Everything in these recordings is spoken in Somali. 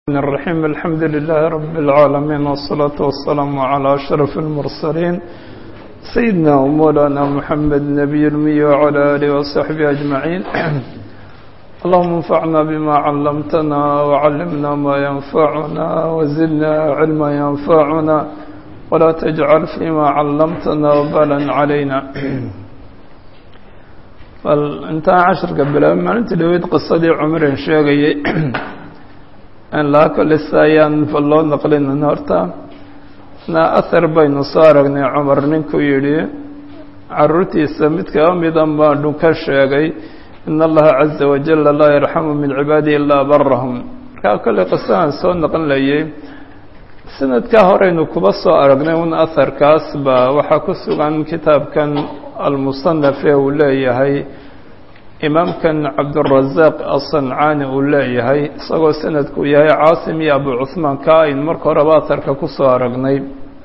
الرحمن الرحيم الحمد لله رب العالمين والصلاة والسلام على أشرف المرسلين سيدنا ومولانا محمد نبي المي وعلى آله وصحبه أجمعين اللهم انفعنا بما علمتنا وعلمنا ما ينفعنا وزدنا علما ينفعنا ولا تجعل فيما علمتنا وبالا علينا intaan casharka bilaabay maalintii dhaweyd qisadii cumrin sheegayay aan laha kolisa ayaan loo naqlinin horta na ahar baynu soo aragnay cumar ninkuu yidhi caruurtiisa mid kaa mida baa dhunka sheegay in allaha caza wajala laa yarxamu min cibaadihi ilaa barahum markaa kolley qisadaan soo naqlinlayay sanadkaa horeynu kuba soo aragnay un aharkaas baa waxaa ku sugan kitaabkan almusanaf ee uu leeyahay imaamkan cabdurazaaq asancaani uu leeyahay isagoo sanadku yahay caasim iyo abu cuhmaan ka ayn marka horeba aharka kusoo aragnay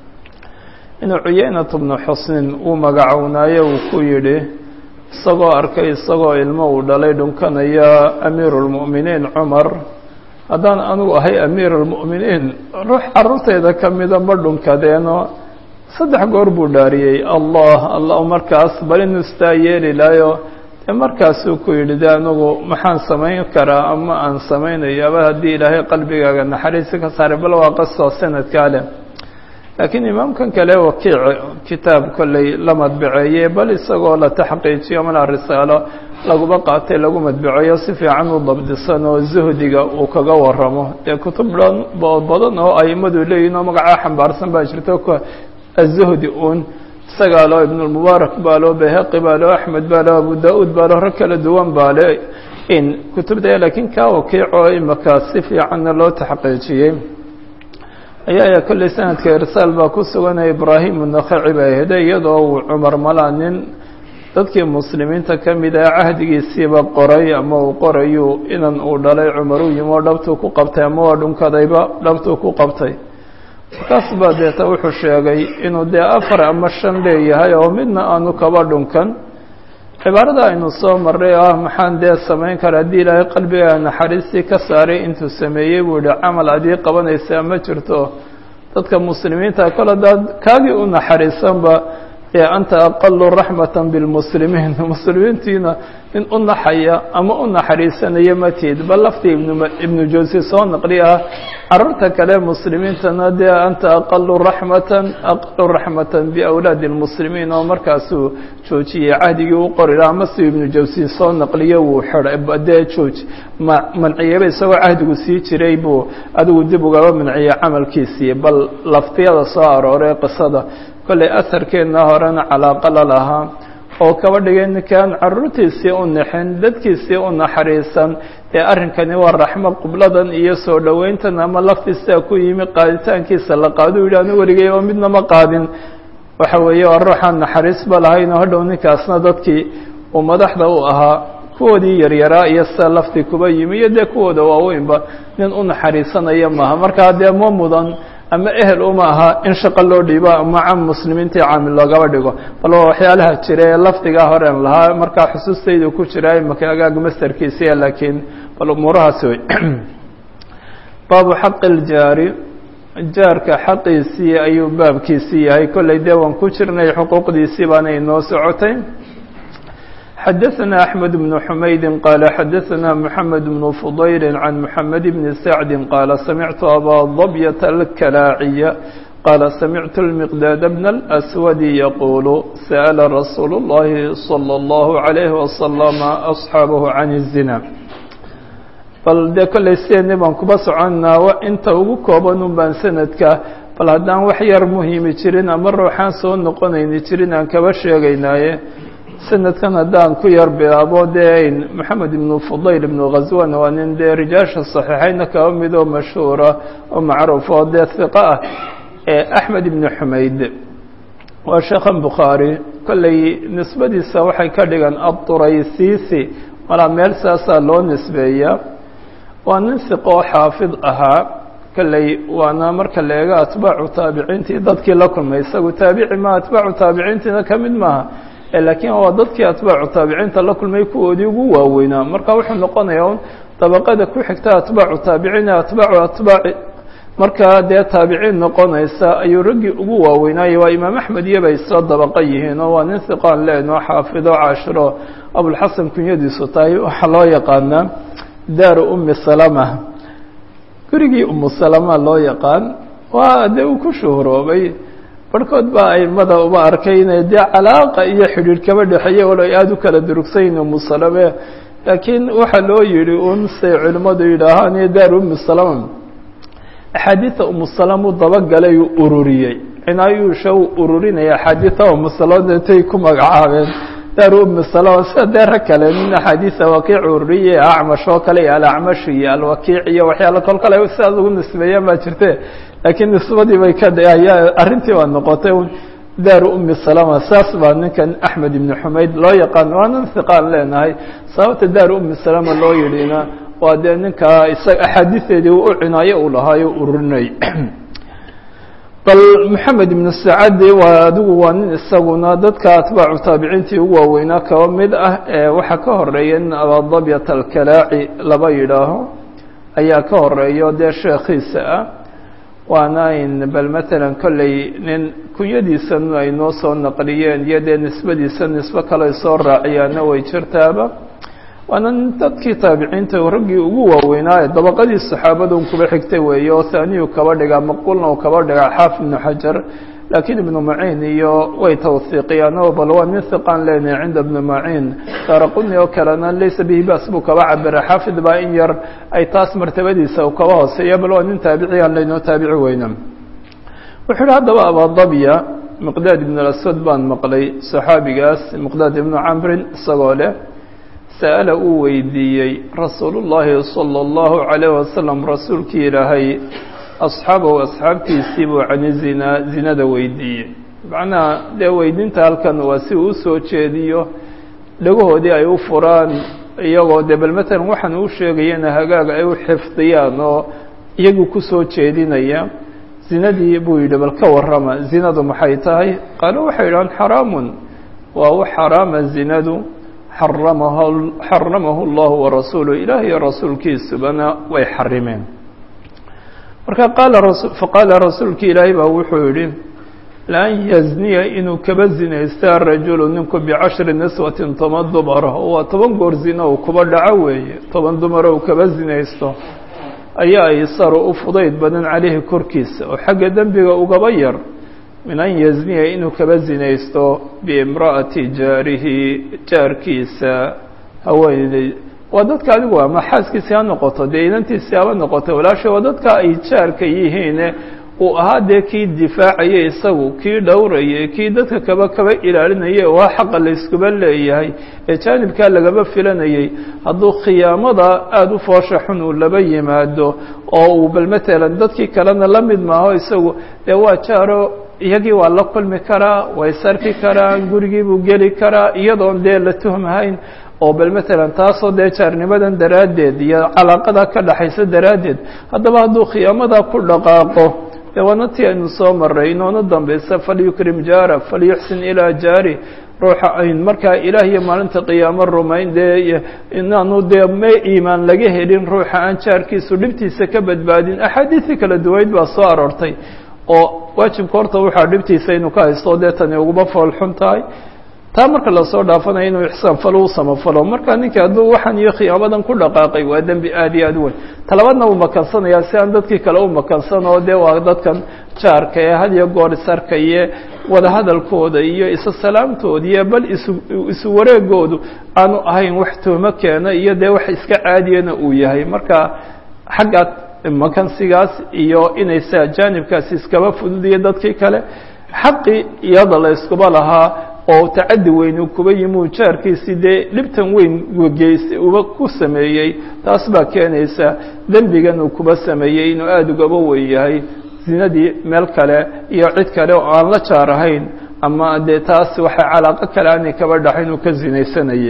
inuu cuyeynat bnu xusnin uu magacownaayo uu ku yidhi isagoo arkay isagoo ilmo uu dhalay dhunkanaya amiiru lmu'miniin cumar haddaan anugu ahay amiir almu'miniin ruux carruurtayda ka mida ma dhunkadeeno saddex goor buu dhaariyey allah allah markaas bal inuu istaa yeeli lahayo dee markaasuu ku yidhi de anigu maxaan samayn karaa ama aan samaynayaaba haddii ilaahay qalbigaaga naxariisi ka saaray bal waa qasoo sanadkaa leh laakiin imaamkan kale wakiic kitaab kolley la madbaceeyey bal isagoo la taxqiijiyo mana risaalo laguba qaatay lagu madbaceeyo si fiican u dabdisan oo zuhdiga uu kaga waramo dee kutub badan oo aimadu leeyihin oo magacaa xambaarsan baa jirto azuhdi un isagaa loo ibnulmubaarak baa loo bayhaqi baa loo axmed baa loo abu da-uud baa loo rag kala duwan baa le in kutubda laakiin kaa wakiico imaka si fiicanna loo taxqiijiyey ayaa kolley sanadka irsaal baa ku suganaya ibraahim unakhaci baa hede iyadoo uu cumar malaa nin dadkii muslimiinta ka mid ah cahdigiisiiba qoray ama uu qorayu inan uu dhalay cumar u yimi oo dhabtuu ku qabtay ama waa dhunkadayba dhabtuu ku qabtay markaas baa deeta wuxuu sheegay inuu dee afar ama shan leeyahay oo midna aanu kaba dhunkan cibaarada aynu soo marray oo ah maxaan dee samayn kara haddii ilaahay qalbigaa naxariistii ka saaray intuu sameeyey buu yihi camal adii qabanaysaa ma jirto dadka muslimiinta kol haddaad kaagii u naxariisanba ee anta aqalu raxmata bilmuslimiin muslimiintiina nin u naxaya ama u naxariisanaya matid bal laftii ibnu jawsi soo naqli ah carruurta kale muslimiintana dee anta aqalu raxmatan aqalu raxmatan biawlaadi lmuslimiin oo markaasuu joojiyey cahdigii u qori laha ama siu ibnu jawsi soo naqliyo wuu xiday dee jooj ma manciyeyba isagoo cahdigu sii jiray buu adigu dib ugaba manciyey camalkiisii bal laftiyada soo arooray qisada kolley aharkeenna horena calaaqa la lahaa oo kaba dhigay ninkaan carruurtiisii u naxin dadkiisii u naxariisan ee arrinkani waa raxmo qubladan iyo soo dhoweyntan ama laftiisaa ku yimi qaaditaankiisa la qaado u yidhi anu weligay oo midna ma qaadin waxa weeye waa ruuxaan naxariisba lahayn oo hadhow ninkaasna dadkii uu madaxda u ahaa kuwoodii yaryaraa iyo sida laftii kuba yimi iyo dee kuwooda waaweynba nin u naxariisanaya maaha markaa dee ma mudan ama ehel uma aha in shaqo loo dhiibo ama cam muslimiintii caamil loogaba dhigo bal waa waxyaalaha jira ee lafdigaa horen lahaa markaa xusuustaydu ku jira imaka agaag masterkiisiya laakiin bal umuurahaasi wey baabu xaqi iljaari jaarka xaqiisii ayuu baabkiisii yahay kolley dee waan ku jirnay xuquuqdiisii baana inoo socotay xdثna أحمد بن حمyد qال xdثna محمد بن فضyل عن محمد بن سعد qال سمعت أbا ضبية الكلاaعية qال سمعت المقداد بن الأسود يقول سأل رsuuل اللhi صلى الله عليه وسلم أصحاaبه عن الزنا bal dee kolley sideeni baan kuba soconaa inta ugu kooban un baan sanadka bal haddaan wax yar muhiimi jirin ama ruuxaan soo noqonayni jirin aan kaba sheegaynaaye sanadkan haddaan ku yar bilaabo dee moxamed ibnu fudayl ibnu khaswan waa nin dee rijaasha saxiixayna kaba mid oo mashhuura oo macruuf oo dee hiqa ah ee axmed ibnu xumayd waa sheekhan bukhaari kolley nisbadiisa waxay ka dhigan aduraysiisi malaa meel saasaa loo nisbeeyaa waa nin hiqo oo xaafid ahaa kolley waana marka la eego atbaacu taabiciintii dadkii la kulmay isagu taabici ma atbaacu taabiciintiina ka mid maaha laakiin waa dadkii atbaacu taabiciinta la kulmay kuwoodii ugu waaweynaa marka wuxuu noqonayaa un dabaqada ku xigta atbaacu taabiciin atbaacu atbaaci markaa dee taabiciin noqonaysa ayuu raggii ugu waaweynaaye waa imaam axmed iyobay isla dabaqa yihiin oo waa nin hiqaan leenoo xaafido cashiro abulxasan kunyadiisu tahay waxaa loo yaqaanaa daaru ummi salama gurigii umu salama loo yaqaan waa dee uu ku shuhuroobay barhkood baa aimada uma arkay inay dee calaaqa iyo xidhiidh kaba dhexeeye walo ay aada u kala durugsayin umu salame laakiin waxaa loo yidhi un say culimmadu yidhaahaan iyo daaru ummi salama axaadiida umu salama u dabagalay uu ururiyey cinaayuusha uu ururinaya axaadiida umu salama intay ku magacaabeen daaru ummi salama sida dee rag kale nin axaadiisa wakiic ururiye acmash oo kale iyo alacmash iyo alwakiic iyo waxyaala kol kale sidaas ugu nisbeeyaan baa jirte laakiin nisbadii bay ka ayaa arrintii baa noqotay daaru ummi salama saas baa ninkan axmed ibni xumayd loo yaqaan waa nin hiqaan leenahay sababta daaru ummi salama loo yidhina waa dee ninkaa isaga axaadiisteedii u cinaayo uu lahaayo ururinay bal moxamed ibnu sacadi waa adigu waa nin isaguna dadka atbaacu taabiciintii ugu waaweynaa kaba mid ah ee waxaa ka horeeya nin abadabyat alkalaaci laba yidhaaho ayaa ka horeeyo dee sheekhiisa ah waana in bal matalan kolley nin kunyadiisan ay noo soo naqliyeen iyo dee nisbadiisa nisbo kale ay soo raaciyaana way jirtaaba waana dadkii taabiciinta raggii ugu waaweynaa ee dabaqadii saxaabadun kuba xigtay weeye oo haaniyu kaba dhigaa maqulna uu kaba dhigaa xaafid ibnu xajar laakiin ibnu maciin iyo way tawhiiqiyaan oo bal waa nin hiqaan leenahay cinda ibnu maciin daaraquni oo kalena laysa bihi bas buu kaba cabira xaafid baa in yar ay taas martabadiisa u kaba hooseeya bal waa nin taabiciyan laynoo taabici weyna wuxuu yihi haddaba abadabya miqdaad ibn aswad baan maqlay saxaabigaas miqdaad ibnu camrin isagoo leh sa'ala uu weydiiyey rasuulu llaahi sala allahu calayh wasalam rasuulkii ilaahay asxaabahu asxaabtiisii buu cani zinaa zinada weydiiyey macnaha dee weydiinta halkan waa si uu usoo jeediyo dhagahoodii ay u furaan iyagoo dee bal matalan waxaan uu sheegayana hagaag ay u xifdiyaan oo iyagu kusoo jeedinaya zinadii buu yidhi bal ka warrama zinadu maxay tahay qaalo waxay yidhahaan xaraamun waa u xaraama zinadu xaramaha xaramahu allahu warasuuluh ilaah iyo rasuulkiisubana way xarimeen marka qaala rasu faqaala rasuulki ilaahay baa wuxuu yidhi laan yazniya inuu kaba zinaysta rajulu ninku bicashri niswatin toban dumara oo waa toban goor zina uu kuba dhaco weeye toban dumara uu kaba zinaysto ayaa aysaru u fudayd badan caleyhi korkiisa oo xagga dembiga ugaba yar min an yazniya inuu kaba zinaysto biimra'ati jaarihi jaarkiisa haweeney waa dadka adigu ama xaaskiisi ha noqoto dee inantiisi haba noqoto walaasha waa dadka ay jaarka yihiine uu ahaa dee kii difaacayay isagu kii dhowrayay kii dadka kaba kaba ilaalinayay oo waa xaqa layskuba leeyahay ee jaanibkaa lagaba filanayay hadduu khiyaamada aada u foosha xun uu laba yimaado oo uu bal matalan dadkii kalena la mid maaho isagu dee waa jaaro iyagii waa la kulmi karaa way sarki karaan gurigii buu geli karaa iyadoon dee la tuhmhayn oo bal matalan taasoo dee jaarnimadan daraaddeed iyo calaaqada ka dhaxaysa daraaddeed haddaba hadduu khiyaamada ku dhaqaaqo dee waana tii aynu soo maray inoona dambaysa falyukrim jaara falyuxsin ilaa jaari ruuxa ayn markaa ilaah iyo maalinta qiyaamo rumayn dee inaanu dee ma iimaan laga helin ruuxa aan jaarkiisu dhibtiisa ka badbaadin axaadiisii kala duwayd baa soo aroortay oo waajibka horta waxaa dhibtiisa inuu ka haysto dee tani uguma foolxun tahay taa marka lasoo dhaafanayo inuu ixsaan falo u samafalo marka ninka hadduu waxaan iyo khiyaamadan ku dhaqaaqay waa dembi aad iyo aad u weyn talabaadna uu makansanayaa si aan dadkii kale u makansan oo dee waa dadkan jaarka ee had iyo goor isarkaye wadahadalkooda iyo isa salaamtooda iyo bal isu isu wareegoodu aanu ahayn wax tuhmo keena iyo dee wax iska caadiyana uu yahay marka xagga makansigaas iyo inay sa jaanibkaasi iskaba fududiyo dadkii kale xaqii iyada la iskuba lahaa oo tacadi weyn uu kuba yimi uu jaarkiisii dee dhibtan weyn geys uba ku sameeyey taas baa keenaysa dembigan uu kuba sameeyey inuu aada ugaba weyn yahay zinadii meel kale iyo cid kale oo aan la jaar ahayn ama dee taas waxay calaaqo kale aanay kaba dhaxayn uu ka zinaysanayay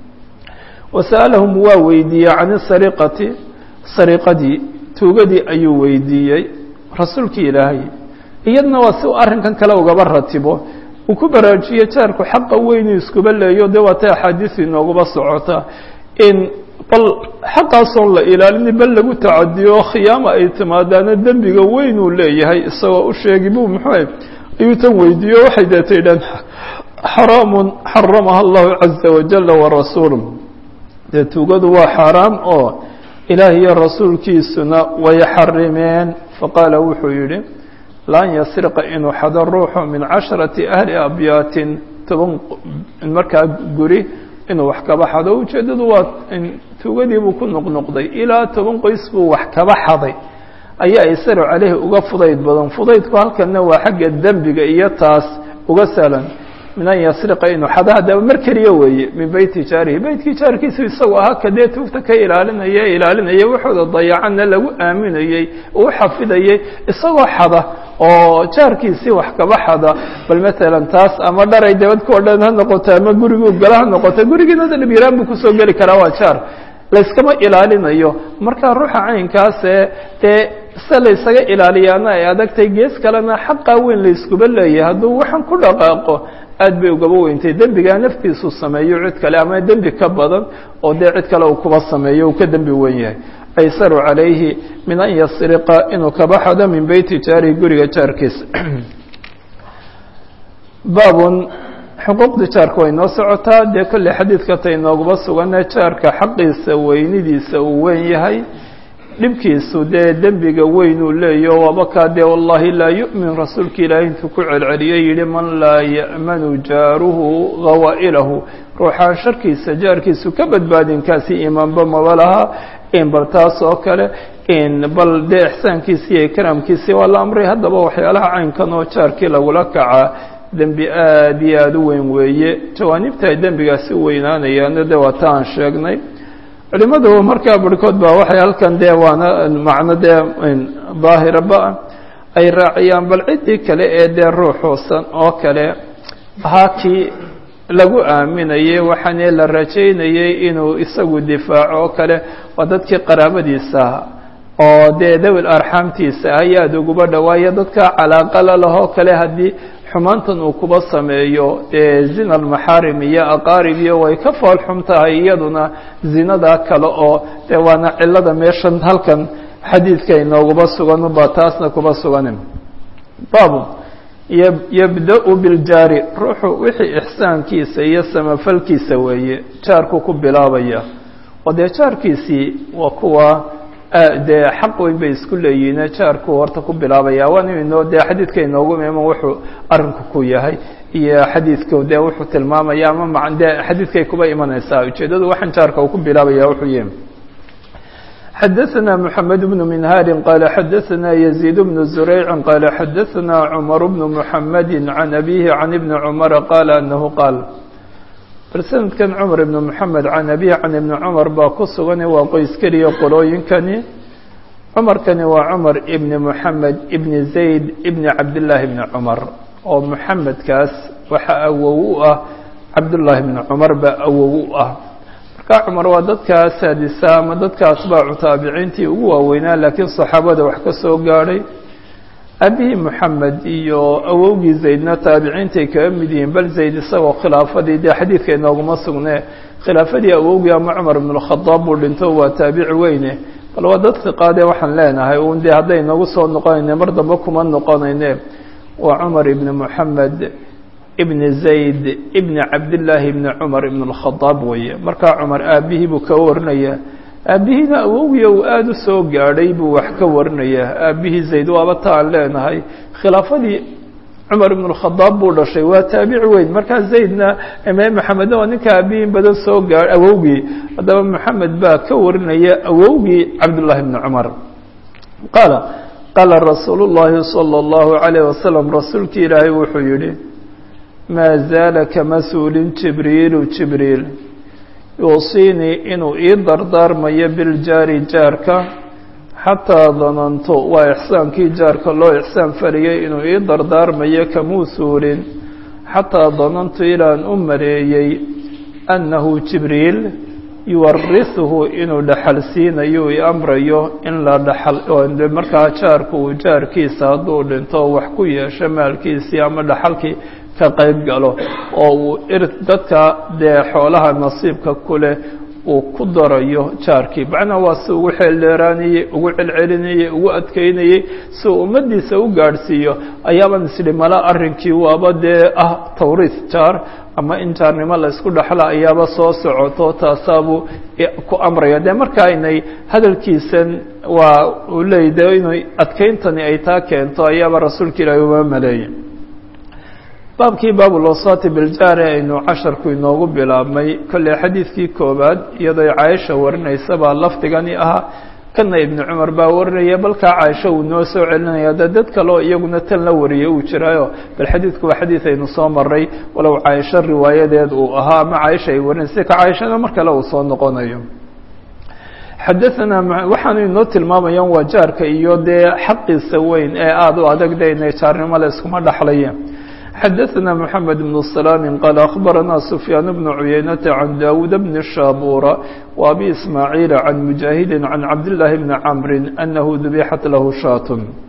wasa'alahum waa weydiiyey can sariqati sariqadii tuugadii ayuu weydiiyey rasuulkii ilaahay iyadna waa si uu arrinkan kale ugaba ratibo uu ku baraajiyo jaarku xaqa weynuu iskuba leeyo dee waata axaadiis inooguba socota in bal xaqaasoon la ilaalini bal lagu tacadiyo oo khiyaama ay timaadaana dembiga weynuu leeyahay isagoo u sheegi bu muxuu ayuu tan weydiiyo waxay deeta idhaan xaraamun xaramaha allahu caza wajala warasuulu dee tuugadu waa xaaraam oo ilaah iyo rasuulkiisuna way xarimeen faqaala wuxuu yidhi laan yasriqa inuu xado ruuxu min casharati ahli abyaatin toban markaa guri inuu wax kaba xado ujeeddadu waa tuugadii buu ku noqnoqday ilaa toban qoys buu wax kaba xaday ayaa isaru caleyhi uga fudayd badan fudaydku halkanna waa xagga dembiga iyo taas uga sahlan min an yasriqa inuu xado haddaba mar keliya weeye min beyti jaarihi beytkii jaarkiisu isagoo ahaa kadee tuugta ka ilaalinaya ilaalinaya waxooda dayacanna lagu aaminayey uu xafidayay isagoo xada oo jaarkiisii wax kaba xada bal matalan taas ama dharay dabadka o dhan ha noqoto ama guriguu gala ha noqoto gurigiina dhibyaraan buu kusoo geli karaa waa jaar layskama ilaalinayo marka ruuxa caynkaasee dee se laysaga ilaaliyaana ay adagtay gees kalena xaqaa weyn layskuba leeyahay hadduu waxaan ku dhaqaaqo aad bay ugaba weyntay dembigaa naftiisu sameeyo cid kale ama dembi ka badan oo dee cid kale uu kuba sameeyo uu ka dembi wen yahay aysaru calayhi min an yasriqa inuu kaba xado min beyti jaarihi guriga jaarkiisa baabun xuquuqda jaarka way noo socotaa dee kolley xadiidka tay nooguba sugane jaarka xaqiisa weynidiisa uu weyn yahay dhibkiisu dee dembiga weyn uu leeyaho wabakaa dee wallahi laa yu'min rasuulka ilaahay intuu ku celceliyo yidhi man laa ya'manu jaaruhu gawaa'ilahu ruuxaan sharkiisa jaarkiisu ka badbaadin kaasi iimaanba maba laha in bal taas oo kale in bal dee ixsaankiisi iyo ikraamkiisii waa la amray haddaba waxyaalaha caynkan oo jaarkii lagula kacaa dembi aad iyo aada u weyn weeye jawaanibta ay dembigaasi u weynaanayaana de waa ta aan sheegnay culimadu markaa barhkood ba waxay halkan dee waana macno dee daahiraba ay raaciyaan bal ciddii kale ee dee ruuxuusan oo kale ahaa kii lagu aaminayey waxaane la rajaynayey inuu isagu difaaco oo kale waa dadkii qaraabadiisa oo dee dawil arxaamtiisa ayaad uguba dhawaayo dadka calaaqala lahoo kale haddii xumaantan uu kuba sameeyo dee zina almaxaarim iyo aqaarib iyo way ka fool xum tahay iyaduna zinadaa kale oo dee waana cilada meeshan halkan xadiidka inooguba sugan ubaa taasna kuba sugan babu yabda-u biljaari ruuxu wixii ixsaankiisa iyo samafalkiisa weeye jaarku ku bilaabaya oo dee jaarkiisii waa kuwa dee xaq weyn bay isku leeyihiine jaarku horta ku bilaabaya waana inoo dee xadiidka inoogu iman wuxuu arinku ku yahay iyo xadiidku dee wuxuu tilmaamaya ama ma dee xadiidkay kuba imanaysaa ujeeddadu waxaan jaarka uu ku bilaabaya wuxuu yihi xadaثna mحamed بن minhاr qala xadaثna يزيد بن زurayc qala xadaثna cmر بن mحamd عan أbيه عan iبn cmر qala anahu qaal bal sanadkan cmar ibn mحamed can abihi can ibni cmar baa ku sugan waa qoys keliya qolooyinkani cumarkani waa cmar ibni mحamed ibni zayd ibni cabdالlahi bni cmar oo mحamedkaas waxa awow u ah cabdالlahi bni cmar baa awow u ah marka cumar waa dadkaa saadisa ama dadka atbaacu taabiciintii ugu waaweynaa laakiin saxaabada wax ka soo gaadhay abihii moxamed iyo awowgii zaydna taabiciintay kaga mid yihiin bal zayd isagoo khilaafadii dee xadiidka inooguma sugne khilaafadii awowgii ama cumar ibn اlkhadaab buu dhinto waa taabici weyne bal waa dad hiqaadee waxaan leenahay un dee hadday noogu soo noqonayne mar dambe kuma noqonayne waa cumar ibni moxamed ibn zayd ibn cabdillaahi ibni cumar ibn اlkhadaab weeye markaa cumar aabihii buu ka warinaya aabihiina awowgiya uu aada u soo gaadhay buu wax ka warinayaa aabihii zayd waaba ta aan leenahay khilaafadii cumar ibn اlkhadaab buu dhashay waa taabici weyn markaa zaydna maxamedna waa ninka aabihiin badan soo gaa awowgii haddaba moxamed baa ka warinaya awowgii cabdullahi ibni cumar qaala qaala rasuulu llaahi salى اllahu عalayh wasalam rasuulkii ilaahay wuxuu yihi maa zaala kama suulin jibriilu jibriil yuusiinii inuu ii dardaarmayo biljaari jaarka xataa danantu waa ixsaankii jaarka loo ixsaan fariyey inuu ii dardaarmayo kamuu suulin xataa danantu ilaan u mareeyey annahu jibriil yuwarisuhu inuu dhaxal siinayo i amrayo in la dhaxal markaa jaarku uu jaarkiisa hadduu dhinto wax ku yeesho maalkiisii ama dhaxalkii ka qayb galo oo uu dadka dee xoolaha nasiibka ku leh uu ku darayo jaarkii macnaa waa si ugu xeeldheeraanayey ugu celcelinayey ugu adkeynayey si uu ummaddiisa u gaadhsiiyo ayaabaan isdhi mala arrinkii waaba dee ah tawriis jaar ama in jaarnimo la isku dhexla ayaaba soo socoto taasaabuu ku amraya dee marka aynay hadalkiisan waa uu leeyay de inay adkeyntani ay taa keento ayaaba rasuulka ilaahi uma maleeyay baabkii baabulwasaati biljaari aynu casharku inoogu bilaabmay kolley xadiidkii koowaad iyadoo caaisha warinaysa baa lafdigani ahaa kana ibnu cumar baa warinaya balkaa caaisha uu noo soo celinaya de dad kaleo iyaguna tan la wariyay uu jiraayo bal xadiidku waa xadiid aynu soo maray walow caaisho riwaayadeed uu ahaa ama caaisha ay warinaysa ka caaishana mar kale uu soo noqonayo xadaanaa waxaanu inoo tilmaamayaan waa jaarka iyo dee xaqiisa weyn ee aada u adag de inay jaarnimo le iskuma dhexlayeen xadaثna mحamed بن سلام qال أخbarana سفyaan بن عuyaynة عan dawud بن shاbura وabi ismاعيiل عan مجاهidi عan cabdاللahi بن cمri أnahu dubixat lahu shaat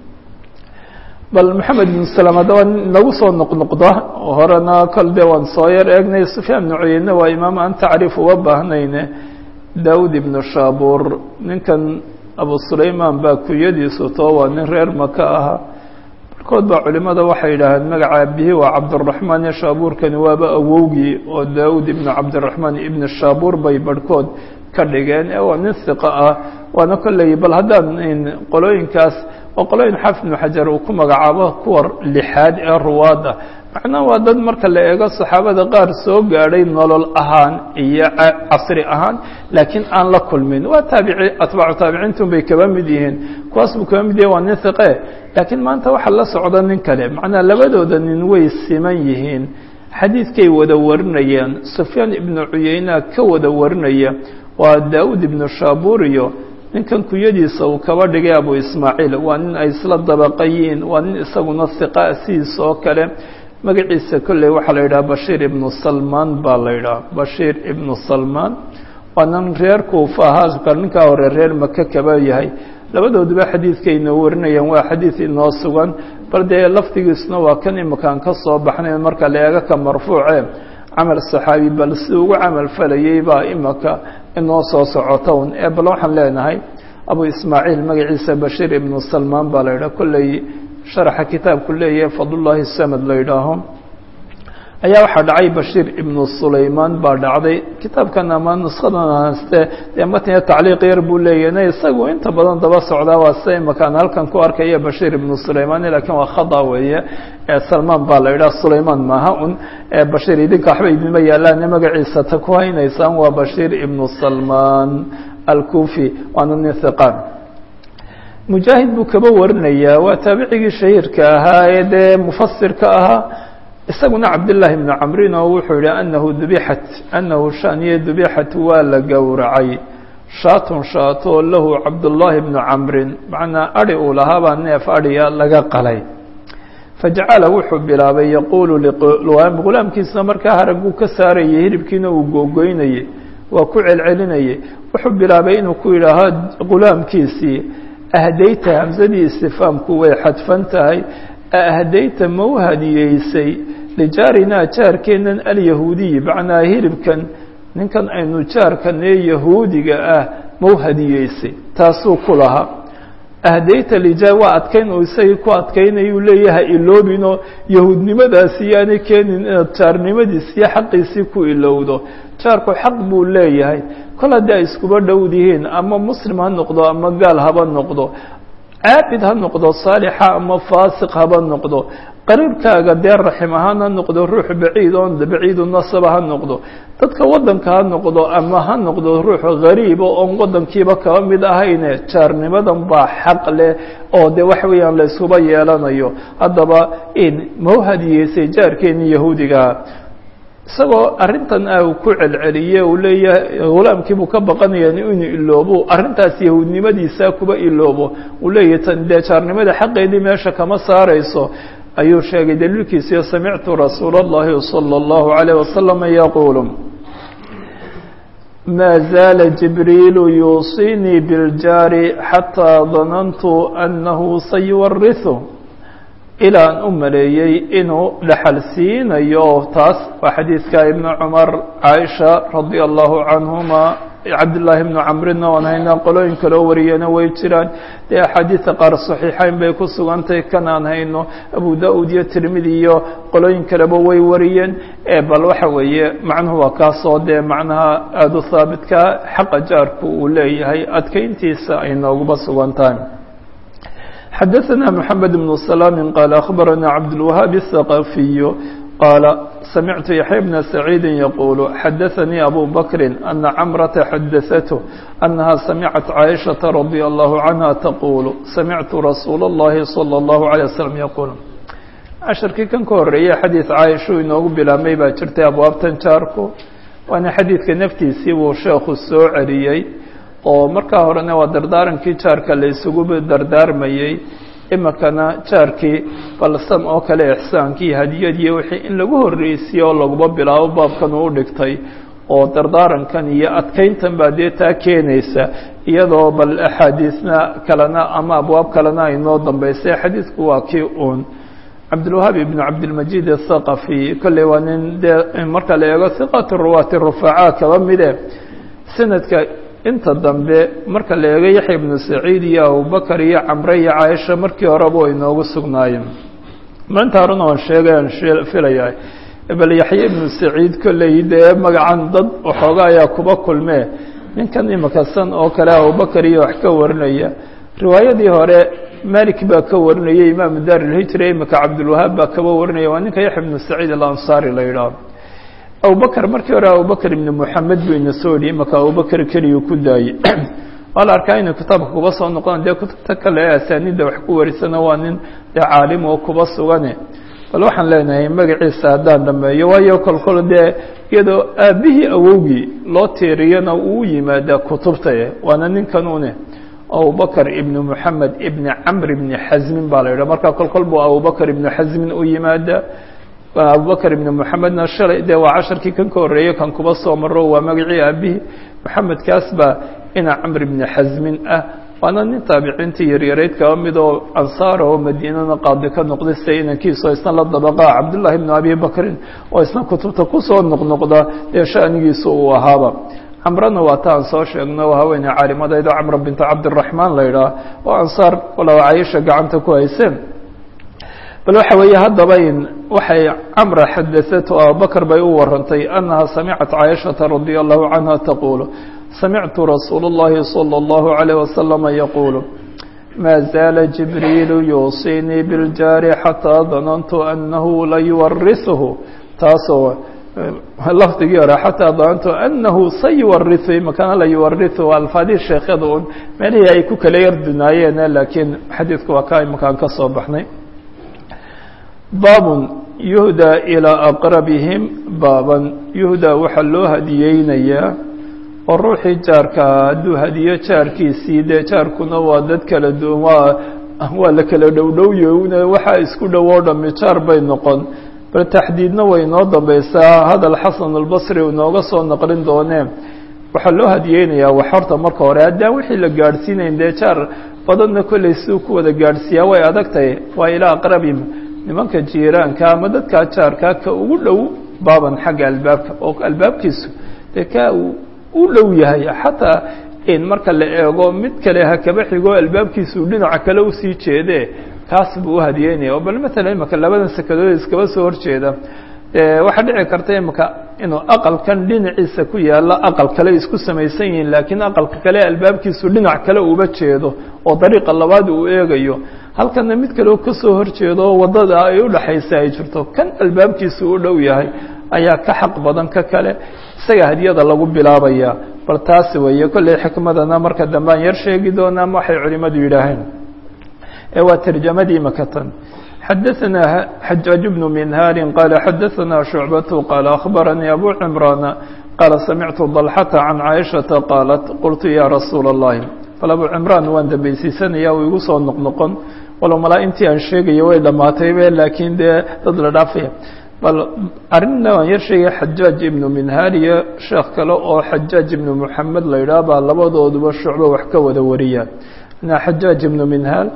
bal mحamed بن سلام haddaba nagu soo noqnoqda horena kol de waan soo yar eegnay سufyaan بن cuyayne waa imaam aan tacriif uga baahnayne dawud ibn shaabur ninkan abu sulayman baa kunyadiisu too waa nin reer maka aha kood baa culimada waxay yidhaaheen magaca abihi waa cabdiraxmaan iyo shaabuurkani waaba awowgii oo daawud ibnu cabdiraxmaan ibnu shaabuur bay barhkood ka dhigeen ee waa nin hiqa ah waana kolley bal haddaan qolooyinkaas oo qolooyin xaafid ibnu xajar uu ku magacaabo kuwa lixaad ee ruwaada macnaha waa dad marka la eego saxaabada qaar soo gaadhay nolol ahaan iyo casri ahaan laakiin aan la kulmin waa taabici atbaacu taabiciintun bay kaba mid yihiin kuwaas buu kaba mid yahay waa nin hiqe laakiin maanta waxaa la socda nin kale macnaha labadooda nin way siman yihiin xadiidkay wada warinayaan sufyaan ibnu cuyeyna ka wada warinaya waa daawud ibnu shaabuur iyo ninkan kunyadiisa uu kaba dhigay abu ismaaciil waa nin ay isla dabaqayiin waa nin isaguna hiqa sidiis oo kale magaciisa kolley waxaa la yidhaha bashiir ibnu salmaan baa la yidhaha bashiir ibnu salmaan waa nin reer kuufa ahaa ninkaa hore reer maka kaba yahay labadooduba xadiidkayna warinayaan waa xadiid inoo sugan bal dee lafdigiisuna waa kan imakaan ka soo baxnay marka la eego ka marfuuce camal saxaabi bal si ugu camal falayay baa imaka inoo soo socota un ee bal waxaan leenahay abu ismaaciil magaciisa bashiir ibnu salmaan baa la yidhaha kolley sharaxa kitaabku leeyahay fadlullaahi samad la yidhaaho ayaa waxaa dhacay bashiir ibnu sulaymaan baa dhacday kitaabkan ama nuskadan haste dee matniga tacliiq yar buu leeyahay isagu inta badan daba socdaa waa sida imakaan halkan ku arkaya bashiir ibnu sulaymaan laakiin waa khada weeye salmaan baa la yidhaha sulaymaan maaha un bashiir idinka waxba idinma yaalaane magaciisa ta ku haynaysaan waa bashiir ibnu salmaan alkufi waana nin hiqaan mujaahid buu kaba warinayaa waa taabicigii shahiirka ahaa ee dee mufasirka ahaa isaguna cabdالlahi بn camrin oo wuxuu yihi anahu dubixat anahu shaniye dubixat waa la gowracay shaatun shaato lahu cabduلlahi bnu camrin macnaa adi uu lahaabaa neef adhiya laga qalay fajacala wuxuu bilaabay yaquulu gulaamkiisna markaa haraguu ka saarayay hiribkiina uu googoynayey waa ku celcelinayay wuxuu bilaabay inuu ku yidhaaho gulaamkiisii ahdayta hamsadii istifaamku way xadfan tahay ahdayta ma u hadiyeysay lijaarinaa jaarkeennan alyahuudiyi macnaa hiribkan ninkan aynu jaarkan ee yahuudiga ah ma u hadiyeysay taasuu ku lahaa ahdayta lijaar waa adkayn uu isagii ku adkaynayuu leeyahay iloobinoo yahuudnimadaasi yaanay keenin inaad jaarnimadiis iyo xaqiisii ku ilowdo jaarku xaq buu leeyahay kol haddii ay iskuba dhowdihiin ama muslim ha noqdo ama gaal haba noqdo caabid ha noqdo saalixa ama faasiq haba noqdo qariibkaaga dee raxim ahaan ha noqdo ruux baciid oon baciidu nasaba ha noqdo dadka waddanka ha noqdo ama ha noqdo ruux gariiba oon waddankiiba kaba mid ahayne jaarnimadan baa xaq leh oo de waxa weeyaan la iskuba yeelanayo haddaba in ma u hadiyeysay jaarkeeni yahuudigaha isagoo arrintan ah uu ku celceliye uu leeyahay hulaamkiibuu ka baqanaya inuu iloobo arrintaas yahuudnimadiisa kuba iloobo uu leeyahay tan dee jaarnimada xaqeedii meesha kama saarayso ayuu sheegay daliilkiisiyo samictu rasuula اllahi salى اllahu عalيه wasalam yaquulu ma zaala jibriilu yuusinii biاljaari xataa danantu anahu sayuwariثu ilaa aan u maleeyey inuu dhaxal siinayo taas waa xadiidka ibnu cumar caaisha radia allahu canhuma cabdillaahi ibnu camrina oan haynaa qolooyin kaloo wariyana way jiraan dee axaadiida qaar saxiixeyn bay ku sugantahay kan aan hayno abu da-ud iyo tirmidi iyo qolooyin kaleba way wariyeen bal waxa weeye macnuhu waa kaasoo dee macnaha aada u haabitka xaqa jaarku uu leeyahay adkeyntiisa ay nooguba sugan tahay xadaثna mحamed بن سلام qال أخbarana cabdالوهاaب الثقaفiي qاaل samictu yaحya بna سacيidi yquل xadaثnii أbu bkri أna cmرةa xadaثته أنaha samcat cائشhaةa رadي الله عanهa تquل samictu rasuul الlahi صلى الlaه عليه وsلم yquل casharkii kan ka horeeyey xadiiث caaishuu inoogu bilaabmay baa jirtay abwaabtan jaarku waana xadiidka naftiisii buu sheekhu soo celiyey oo markaa horena waa dardaarankii jaarka la isugu dardaarmayey imikana jaarkii balsam oo kale ixsaankii hadiyadii wixii in lagu horreysiye oo laguba bilaabo baabkan uu dhigtay oo dardaarankan iyo adkeyntan baa dee taa keenaysa iyadoo bal axaadiisna kalena ama abwaab kalena ay noo dambeysay xadiidku waa kii uun cabdilwahaab ibnu cabdilmajiid athaqafi kolley waa nin dee marka la eego hiqatu ruwaati rufacaa kaba mide sanadka inta dambe marka la eego yaxya ibnu saciid iyo abubakar iyo camre iyo caaisha markii horeba way inoogu sugnaayeen maanta horena waan sheegay aan filaya bal yaxya ibnu saciid kolley dee magacan dad waxooga ayaa kuba kulmee ninkan imika san oo kale abubakar iyo wax ka warinaya riwaayadii hore malik baa ka warinaya imaamu daar ilhijra imika cabdilwahaab baa kaba warinaya waa ninka yaxya ibnu saciid alansaari la yidhaah abubakr markii hore abubakr ibn moxamed buu ina soo odhiyey marka abubakr keliyu ku daayey waa la arkaa inuu kitaabka kuba soo noqon dee kutubta kale ee asaanida wax ku warisana waa nin dee caalim oo kuba sugane bal waxaan leenahay magaciisa haddaan dhameeyo waayo kolkol dee iyadoo aabbihii awowgii loo tiiriyana uu yimaadaa kutubta waana ninkan une abubakr ibn moxamed ibn camr ibni xasmin baa la yidhah marka kolkol buu abubakr ibnu xasmin u yimaada abubakr ibn moxamedna shalay dee waa casharkii kan ka horreeyey kan kuba soo maro waa magacii aabihii moxamedkaas baa ina camr ibni xasmin ah waana nin taabiciintii yaryarayd kaba mid oo ansaara oo madiinana qaadi ka noqday sida inankiisa oo isna la dabaqaa cabdullahi ibnu abi bakrin oo isna kutubta kusoo noqnoqda dee shanigiisa uu ahaaba camrana waa ta aan soo sheegno haweeney caalimadaydo camra binta cabdiraxmaan la yidhaah oo ansaar walow cayisha gacanta ku hayseen bal waxa weeye haddaba in waxay camra xadaثatu abubakr bay u warantay annaha samicat caaishaةa radia allahu canha taquulu samictu rasuul اllahi salى اllahu عalيه wasalama yaquulu ma zaala jibriilu yuusinii biljaari xataa danantu anahu layuwarisuhu taasoo lafdigii hore xataa danantu anahu sayuwarisu makana layuwarisu alfaadii sheekyada un meelihii ay ku kala yardunaayeen laakiin xadiidku waa ka imakaan ka soo baxnay baabun yuhdaa ilaa aqrabihim baaban yuhdaa waxaa loo hadiyeynayaa oo ruuxii jaarkaa hadduu hadiyo jaarkiisii dee jaarkuna waa dad kala duwan waa waa la kala dhowdhowye waxaa isku dhowoo dhami jaar bay noqon bal taxdiidna way inoo dambeysaa hadal xasan albasri uu inooga soo naqlin doonee waxaa loo hadiyeynayaa wax horta marka hore haddaan wixii la gaadhsiinayn dee jaar badanna kolley siuu ku wada gaadhsiiyaa way adag tahay waa ilaa aqrabihim nimanka jiiraanka ama dadkaa jaarkaa ka ugu dhow baaban xagga albaabka oo albaabkiisu dee ka uu u dhow yahay xataa in marka la eego mid kale ha kaba xigo albaabkiisu dhinaca kale usii jeedee kaas buu u hadiyeynaya oo bal matalan imaka labadan sekadood iskaba soo horjeeda waxaa dhici karta imaka inuu aqalkan dhinaciisa ku yaalo aqal kale isku samaysan yihiin laakiin aqalka kale albaabkiisu dhinac kale uba jeedo oo dariiqa labaad uu eegayo halkana mid kaleo kasoo horjeedo oo waddada ay udhaxaysa ay jirto kan albaabkiisu u dhow yahay ayaa ka xaq badan ka kale isaga hadiyada lagu bilaabaya bal taasi weeye kolley xikmadana marka dambe aan yar sheegi doonaa ma waxay culimadu yidhaaheen ee waa tarjamadii makatan xadaثna xajaaج بن minhaari qala xadaثna شhucbaة qaala akhbaranii abu cimrana qaala samictu ضalxata can caaishaةa qaalat qultu ya rasuula الlahi bal abu cimraan waan dambeysiisanaya uu igu soo noqnoqon walow malaa intii aan sheegayo way dhamaataybe laakiin dee dad la dhaafaya bal arrinna waan yar sheegaya xajaaj ibnu minhaar iyo sheekh kale oo xajaaj ibnu moxamed la yidhaah baa labadooduba shucbo wax ka wada wariya na xajaaj ibnu minhaal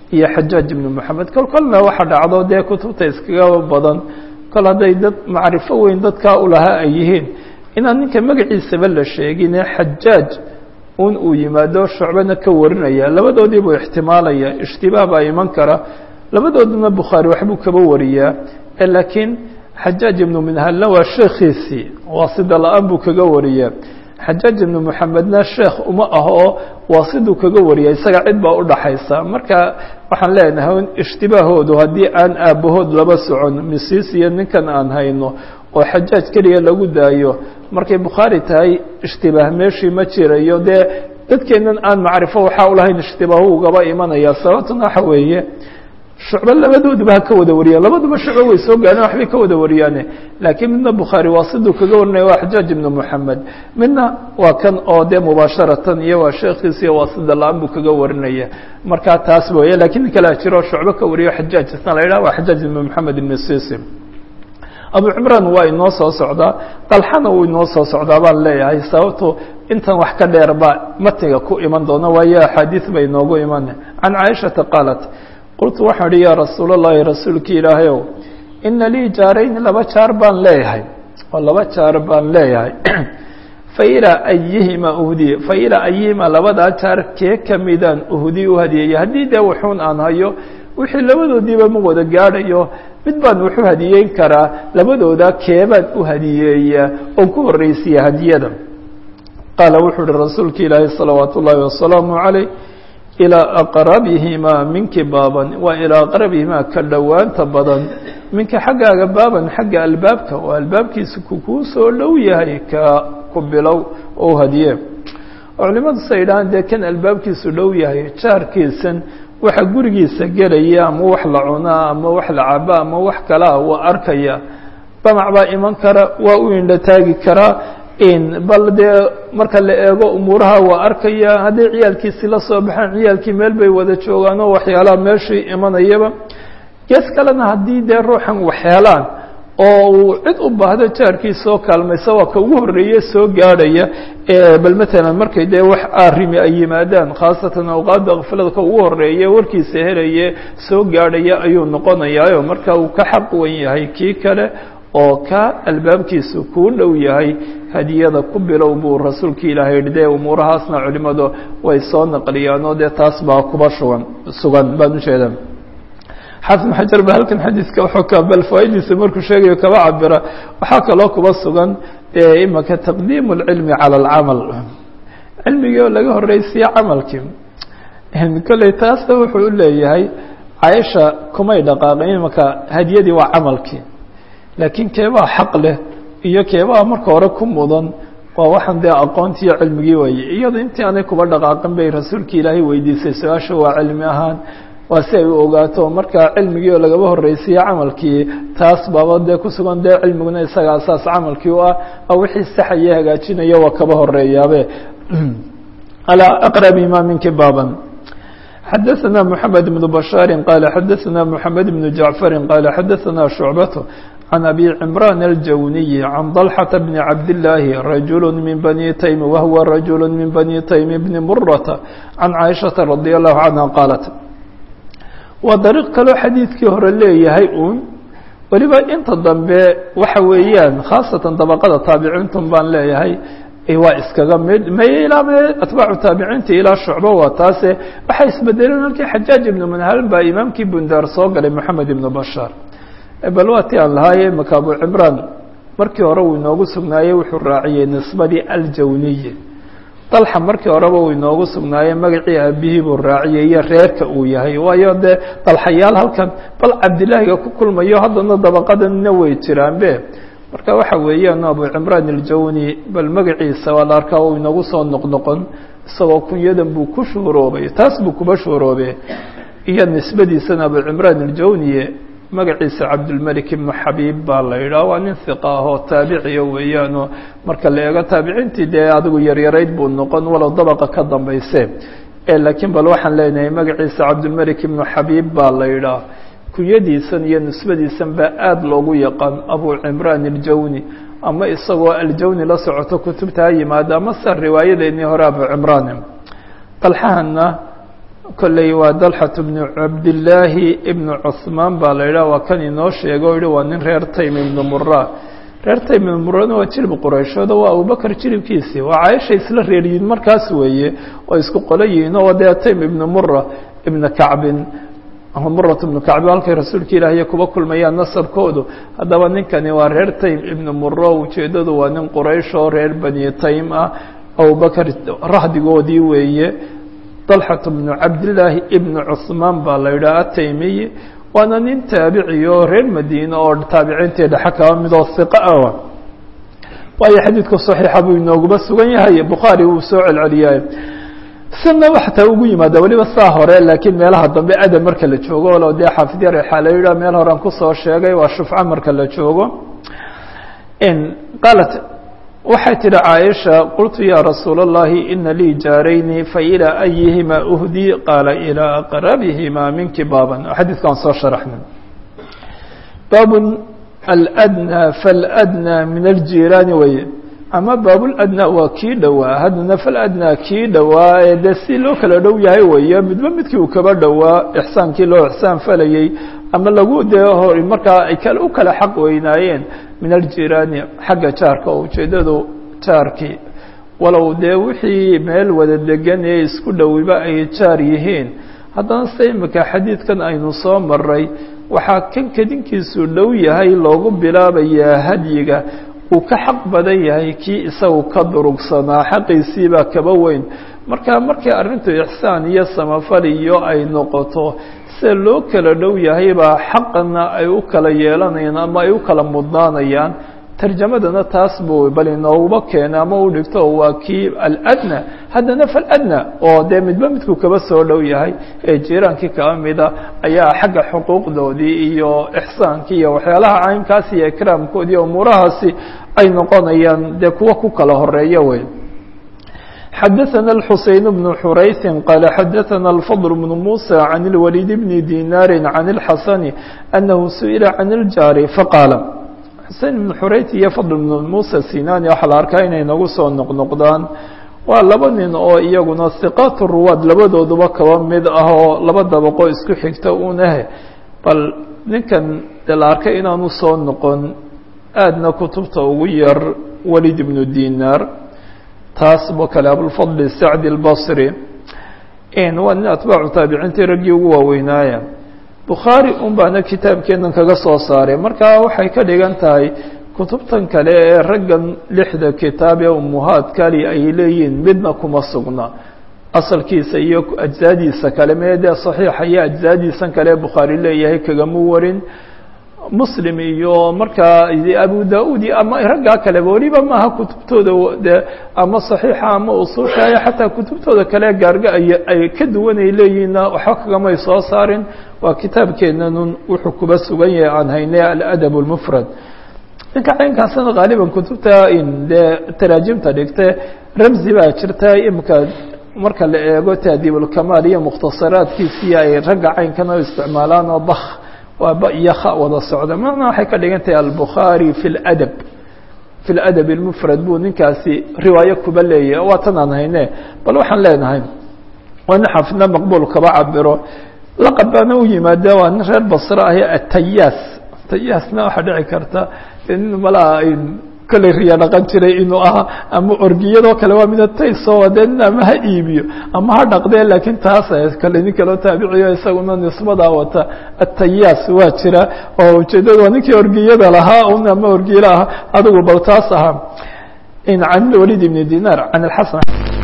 iyo xajaaj ibnu moxamed kol kolna waxa dhacdo dee kutubta iskaga badan kol hadday dad macrifo weyn dadkaa u lahaa ay yihiin inaan ninka magaciisaba la sheegine xajaaj un uu yimaado shucbana ka warinaya labadoodii buu ixtimaalaya ishtibaah baa iman kara labadooduna bukhaari waxbuu kaba wariyaa laakiin xajaaj ibnu minhalna waa sheekhiisii waasida la-aan buu kaga wariyaa xajaaj ibnu moxamedna sheekh uma ah oo waasiduu kaga wariya isaga cid baa udhaxaysa marka waxaan leenahay ishtibaahoodu haddii aan aabbahood laba socon misiis iyo ninkan aan hayno oo xajaaj keliya lagu daayo markay bukhaari tahay ishtibaah meeshii ma jirayo dee dadkeennan aan macrifo waxaa ulahayn ishtibaahu ugaba imanaya sababtuna waxa weeye shucbo labadooduba ha ka wada wariyaan labaduba shucbo way soo gaadheen waxbay ka wada wariyaane laakiin midna bukhaari waa siduu kaga warinaya waa xajaaj ibnu moxamed midna waa kan oo dee mubaasharatan iyo waa sheekhiisiiyo waa sida la-aan buu kaga warinaya markaa taas weeye lakiin nin kalea jiro shucbo ka wariyo xajaaj isna la yidhaha waa xajaaj ibnu moxamed ibn sisi abu cimraan waa inoo soo socdaa dalxana wuu inoo soo socdaa baan leeyahay sababto intan wax ka dheer baa matiga ku iman doona waayo axaadiis bay inoogu iman can caaishata qaalat qultu waxaan idhi yaa rasuul اllahi rasuulki ilaahayow ina lii jaarayni laba jaar baan leeyahay oo laba jaar baan leeyahay failaa ayihima uhdiye failaa ayihima labadaa jaar kee kamidaan uhdiye u hadiyeeya haddii dee wuxuun aan hayo wixii labadoodiiba ma wada gaadhayo mid baan wuxu hadiyeyn karaa labadooda keebaan u hadiyeeyaa oon ku horreysiya hadiyada qaala wuxuu uhi rasuulka ilaahi salawaat ullaahi wasalaamu calayh ilaa aqrabihimaa minki baaban waa ilaa aqrabihimaa ka dhowaanta badan minka xaggaaga baaban xagga albaabka oo albaabkiisa kukuu soo dhow yahay ka ku bilow oo hadiye oo culimadu say idhahaan dee kan albaabkiisu dhow yahay jaarkiisan waxa gurigiisa gelaya ama wax la cunaa ama wax la cabaa ama wax kalaa waa arkaya damac baa iman kara waa u indho taagi karaa bal dee marka la eego umuuraha waa arkaya hadday ciyaalkiisii la soo baxaan ciyaalkii meel bay wada joogaan oo waxyaalaha meeshii imanayaba gees kalena haddii dee ruuxan waxyeelaan oo uu cid u baahdo jaarkiisa oo kaalmaysa waa ka ugu horreeye soo gaadhaya bal matalan markay dee wax arrimi ay yimaadaan khaasatan awqaadda kaflada ka ugu horreeye warkiisa helaye soo gaadhaya ayuu noqonayaayo marka uu ka xaq wan yahay kii kale oo ka albaabkiisu kuu dhow yahay hadiyada ku bilow buu rasuulka ilaahay yidhi dee umuurahaasna culimadu way soo naqliyaan oo dee taas baa kuba sugan sugan baan ujeeda xaafid xajar ba halkan xadiiska wuxuu ka bal fawaidiisa markuu sheegayo kaba cabira waxaa kaloo kuba sugan dee imaka taqdiimu اlcilmi calى اlcamal cilmigii oo laga horreysiye camalkii kolley taasna wuxuu u leeyahay caaisha kumay dhaqaaqin imaka hadiyadii waa camalkii laakiin keebaa xaq leh iyo keebaa marka hore ku mudan waa waxaan dee aqoontiiyo cilmigii waye iyado intii aanay kuba dhaqaaqin bay rasuulki ilaahay weydiisay su-aasha waa cilmi ahaan waa si ay u ogaato marka cilmigii oo lagaba horreysiye camalkii taas baaba dee kusugan dee cilmiguna isaga asaas camalkii u ah oo wixii saxaya hagaajinaya waa kaba horeeyaabe alaa aqrabi ma minki baaban xadaثna mحamed بن بشhاaر qال xadaثna mحamed بن جaعفر qال xadaثna شhuعبة عن أbي عمران الجوني عن ضلحة بن عبد الله رجل من بني تيم وهو رجل من بني تيم بن مرة عن عائشة رضي الله عنها قالت waa dariiq kaloo xadiidkii hore leeyahay uun weliba inta dambe waxa weeyaan khaasatan dabaqada taabiciintun baan leeyahay waa iskaga mid may ilaa me atbaacu taabiciinta ilaa shucbo waa taase waxay isbedeleen halkii xajaaj ibnu manhalin baa imaamkii bundaar soo galay moxamed ibnu bashaar bal waa ti aan lahaaye maka abu cimraan markii hore uu inoogu sugnaayey wuxuu raaciyey nisbadii aljawniye dalxa markii horeba uu inoogu sugnaayey magacii aabihii buu raaciyey iyo reerka uu yahay waayo dee dalxayaal halkan bal cabdilaahiga ku kulmayo haddana dabaqadanina way jiraanbe marka waxa weeyaan abu cimraan aljawni bal magaciisa waa la arkaa uu inoogu soo noqnoqon isagoo kunyadan buu ku shuhuroobay taas buu kuba shuhuroobe iyo nisbadiisana abu cimraan aljawniye magaciisa cabdulmelik ibnu xabiib baa la yidhaha waa nin hiqa ahoo taabiciya weeyaanoo marka la eego taabiciintii dee adigu yaryarayd buu noqon walow dabaqa ka dambayse laakiin bal waxaan leenahay magaciisa cabdulmelik ibnu xabiib baa la yidhaha kunyadiisan iyo nisbadiisan baa aada loogu yaqaan abu cimraan aljawni ama isagoo aljawni la socoto kutubta ha yimaado ama sa riwaayadeennii hore abu cimraan dalxahana kolley waa dalxat bnu cabdillaahi ibnu cuhmaan baa la yidhaha waa kan inoo sheega o yihi waa nin reer taym ibnu mura reer taym ibnu murana waa jilib qurayshooda waa abubakar jilibkiisii waa caaisha isla reeryihiin markaas weeye oo isku qolo yihiin oo dee taym ibnu mura ibna kacbin ama murat ibnu kacbi halkay rasuulka ilaahiy kuba kulmayaan nasabkoodu haddaba ninkani waa reer taym ibnu muro ujeeddadu waa nin quraysh oo reer bani taym ah abubakar rahdigoodii weeye dalxat bnu cabdillaahi ibnu cuhmaan baa la yidhaha ataymiyi waana nin taabici oo reer madiine oo taabiciintii dhexe kaba midoo hiqa ah waayo xadiidku saxiixa buu inooguba sugan yahay bukhaari wuu soo celceliyay sina xataa ugu yimaada weliba saa hore laakiin meelaha dambe adam marka la joogo o dee xaafid yar waxaa la yidhaha meel horean kusoo sheegay waa shufca marka la joogo qaalat waxay tidhi caaisha qultu ya rasuula اllahi ina lii jaarayni failaa ayihima uhdi qaala ilaa aqrabihimaa minki baaban xadiidka aan soo sharaxnay baabun aladnaa faladnaa min aljiiraani weye ama baabuladnaa waa kii dhowaa haddana faladnaa kii dhowaa ee dee si loo kala dhow yahay weeye midba midkii uu kaba dhowaa ixsaankii loo ixsaan falayey ama lagu dee hor markaa ay kale u kala xaq weynaayeen min aljiiraani xagga jaarka oo ujeeddadu jaarkii walow dee wixii meel wada degan ee isku dhowiba ay jaar yihiin haddana se imika xadiidkan aynu soo maray waxaa kan kedinkiisu dhow yahay loogu bilaabayaa hadyiga uu ka xaq badan yahay kii isagu ka durugsanaa xaqiisiibaa kaba weyn marka markii arrintu ixsaan iyo samafal iyo ay noqoto sida loo kala dhow yahay baa xaqana ay u kala yeelanayaan ama ay u kala mudnaanayaan tarjamadana taas buu bal inooguba keena ama u dhigto waa kii aladna haddana faladna oo dee midba midkuu kaba soo dhow yahay ee jiiraankii kaba mida ayaa xagga xuquuqdoodii iyo ixsaankii iyo waxyaalaha caynkaasi iyo ikraamkoodii umuurahaasi ay noqonayaan dee kuwa ku kala horeeya wey xadaثna الxuseyn بن xurayثi qال xadaثna الفضل بن موسى عن الوليد بن ديناr عن الxasن أنه سئلa عن الjاr faqاaل xusein بن xurayth iyo fضل بن موسى sinani waxaa la arkaa inay nagu soo noqnoqdaan waa laba nin oo iyaguna ثiqاat الruwaad labadooduba kaba mid ah oo laba dabaqo isku xigta unahe bal ninkan de la arkay inaanu soo noqon aadna kutubta ugu yar walid بن dinar taas bo kale abulfadl sacdi اlbصri waa nin atbaacu taabiciintii raggii ugu waaweynaaya bukhaari un baana kitaabkeenan kaga soo saaray marka waxay ka dhigan tahay kutubtan kale ee raggan lixda kitaab ee umuhaadkali ay leeyihiin midna kuma sugna asalkiisa iyo ajzaadiisa kale mee dee saxiixa iyo ajzaadiisan kale ee bukhaari leeyahay kagama warin muslim iyo markaa abu da-ud iyo ama raggaa kaleba weliba maaha kutubtooda de ama saxiixa ama usuushaaya xataa kutubtooda kale gaarga ay ay ka duwan ay leeyihiinna waxba kagamay soo saarin waa kitaabkeenanun wuxuu kuba sugan yahay aan haynay aladab اlmufrad ninka caynkaasna haaliban kutubta dee taraajimta dhigte ramzi baa jirta imika marka la eego taadiibulkamaal iyo mukhtasaraadkiisii ay ragga caynkan oo isticmaalaan oo bak waa ba iyo kha wada socda macnaa waxay ka dhigan tahay albukhaari fi ladab fi ladab اlmufrad buu ninkaasi riwaayo kuba leeyahy waa tan aan hayne bal waxaan leenahay waa nin xafidna maqbuul kaba cabiro laqab baana u yimaada waa nin reer basre ahi atayaas tayaasna waxaa dhici karta nin malaa kolley riya dhaqan jiray inuu ahaa ama orgiyadoo kale waa mida taysoo dee nin ama ha iibiyo ama ha dhaqdee laakiin taas kale nin kaloo taabiciyo isaguna nisbadaa wata atayaas waa jira oo ujeedada waa ninkii orgiyada lahaa un ama orgiyla ahaa adigu bal taas ahaa can walid ibn dinar can alxasan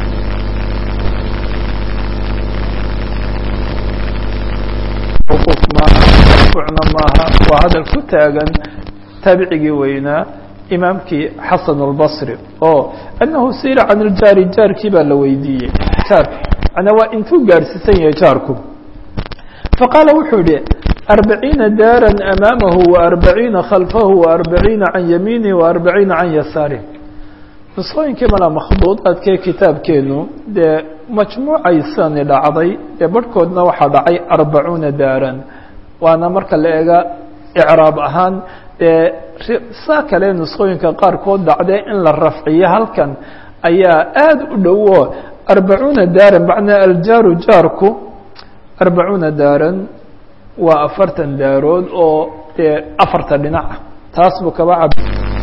maaha maaha waa hadal ku taagan taabicigii weynaa imaamkii xasan اlbصri oo anahu sila can iljaari jaarkii baa la weydiiyey jaarka manaa waa intuu gaadhsiisan yahay jaarku faqaala wuxuu yihi arbaciina daara amaamahu وarbaciina khalfahu وarbaciina can yamiinih وarbaciina can yasaarih nusqooyinkii mala makhduudaadkee kitaabkeenu dee majmuucaysani dhacday ee barhkoodna waxaa dhacay arbacuuna daaran waana marka la eega icraab ahaan dee saa kale nusqooyinka qaarkood dhacdee in la rafciyo halkan ayaa aada u dhowo arbacuuna daaran macnaa aljaaru jaarku arbacuuna daaran waa afartan daarood oo dee afarta dhinaca taas buu kaba cab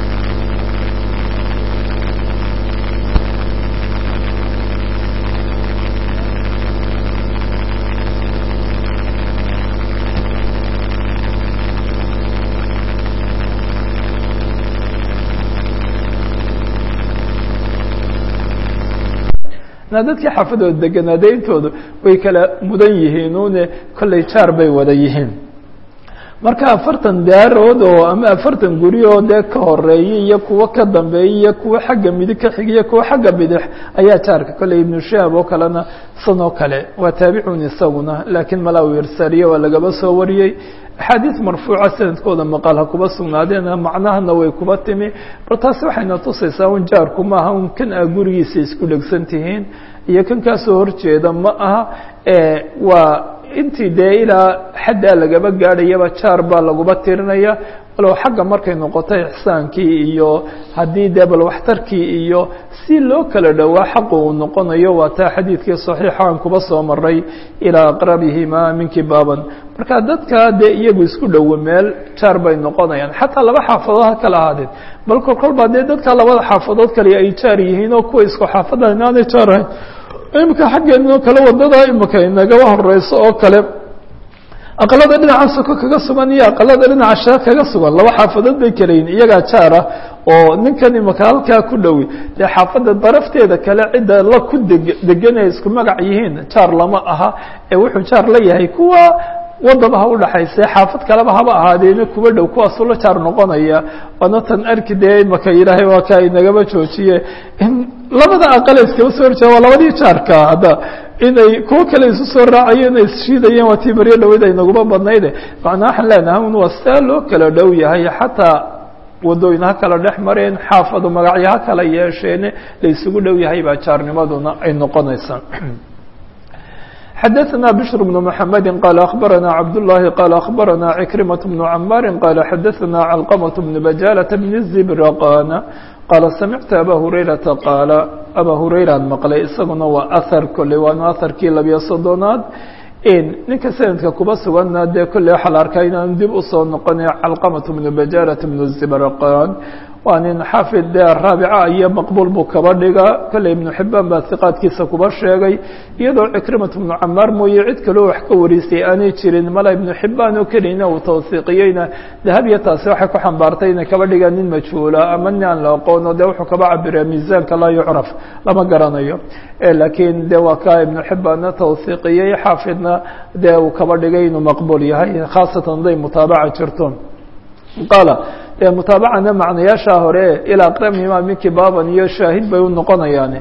na dadkii xaafadooda deganaadeintoodu way kala mudan yihiin une kolley jaar bay wada yihiin marka afartan daarood oo ama afartan guri oo dee ka horeeyay iyo kuwo ka dambeeyay iyo kuwo xagga midig ka xigiyo kuwo xagga bidix ayaa jaarka kolley ibnu shaab oo kalena san oo kale waa taabicun isaguna laakiin malaa u irsaaliye waa lagaba soo wariyey axaadiis marfuuca sanadkooda maqal ha kuba sugnaadeena macnahana way kuba timi bal taasi waxayna tusaysaa un jaarku maaha un kan aa gurigiisa isku dhegsan tihiin iyo kan kaasoo horjeeda ma aha waa intii dee ilaa xaddaa lagaba gaadhayaba jaar baa laguba tirinaya walow xagga markay noqoto ixsaankii iyo haddii dee bal waxtarkii iyo si loo kala dhowaa xaqu uu noqonayo waa taa xadiidkii saxiixa aan kuba soo maray ilaa aqrabihima minki baaban marka dadka dee iyagu isku dhowo meel jaar bay noqonayaan xataa laba xaafadood ha kala ahaadeen bal kol kolbaa dee dadka labada xaafadood kale ay jaar yihiin oo kuwa isku xaafada inaanay jaar ahayn imika xaggeenoo kale wadada imika inagaba horeyso oo kale aqalada dhinaca soko kaga sugan iyo aqalada dhinaca shee kaga sugan laba xaafadood bay kalayihin iyagaa jaara oo ninkan imika halkaa ku dhowi dee xaafadda darafteeda kale cidda la ku deg deganay isku magac yihiin jaar lama aha ee wuxuu jaar la yahay kuwa wadaba ha udhaxayse xaafad kaleba haba ahaadeena kuwa dhow kuwaasuu la jaar noqonaya waana tan arki dee imaka ilaahay waa kaa inagaba joojiye in labada aqale iskaba soo horjeeda waa labadii jaarka hadda inay kuwo kale isu soo raacayeen ay isshiidayeen waa tii baryo dhaweyd ay naguba badnayde macnaa waxaan leenahay un waa sidaa loo kala dhow yahay xataa wadooyin ha kala dhex mareen xaafadu magacyo ha kala yeesheene la isugu dhow yahay baa jaarnimaduna ay noqonaysaa xdثna بشر بن محمد قال أخبرنا عبد الله قال أخبرنا عكرمة بن عماr قال xdثna علقمة بن بجالة بن الزبرقان قال سمعت أbا هريرةa قاaل أbا هريرan مقلay isaguna waa أثر kolley waana أثرkii labiyo soddonaad ninka sanadka kuba sugana dee kolley waxaa la arkaa inaan dib usoo noqonay calqamaة بن بجالة بن الزبرقان waa nin xaafid dee raabica iyo maqbuul buu kaba dhiga kolley ibnu xibaan baa hiqaadkiisa kuba sheegay iyadoo cikrimat ibnu camaar mooye cid kaloo wax ka warisay aanay jirin mala ibnu xibaan oo keliyna uu tawsiiqiyeyna dahabya taasi waxay ku xambaartay inay kaba dhigaan nin majhuula ama nin aan la aqoono dee wuxuu kaba cabira miisaanka laa yucraf lama garanayo laakiin de waa kaa ibnu xibaanna tawsiiqiyey xaafidna dee uu kaba dhigay inuu maqbuul yahay khaasatan haday mutaabaca jirto qaala dee mutaabacana macnayaasha hore ilaa aqrabihima minki baaban iyo shaahid bay u noqonayaan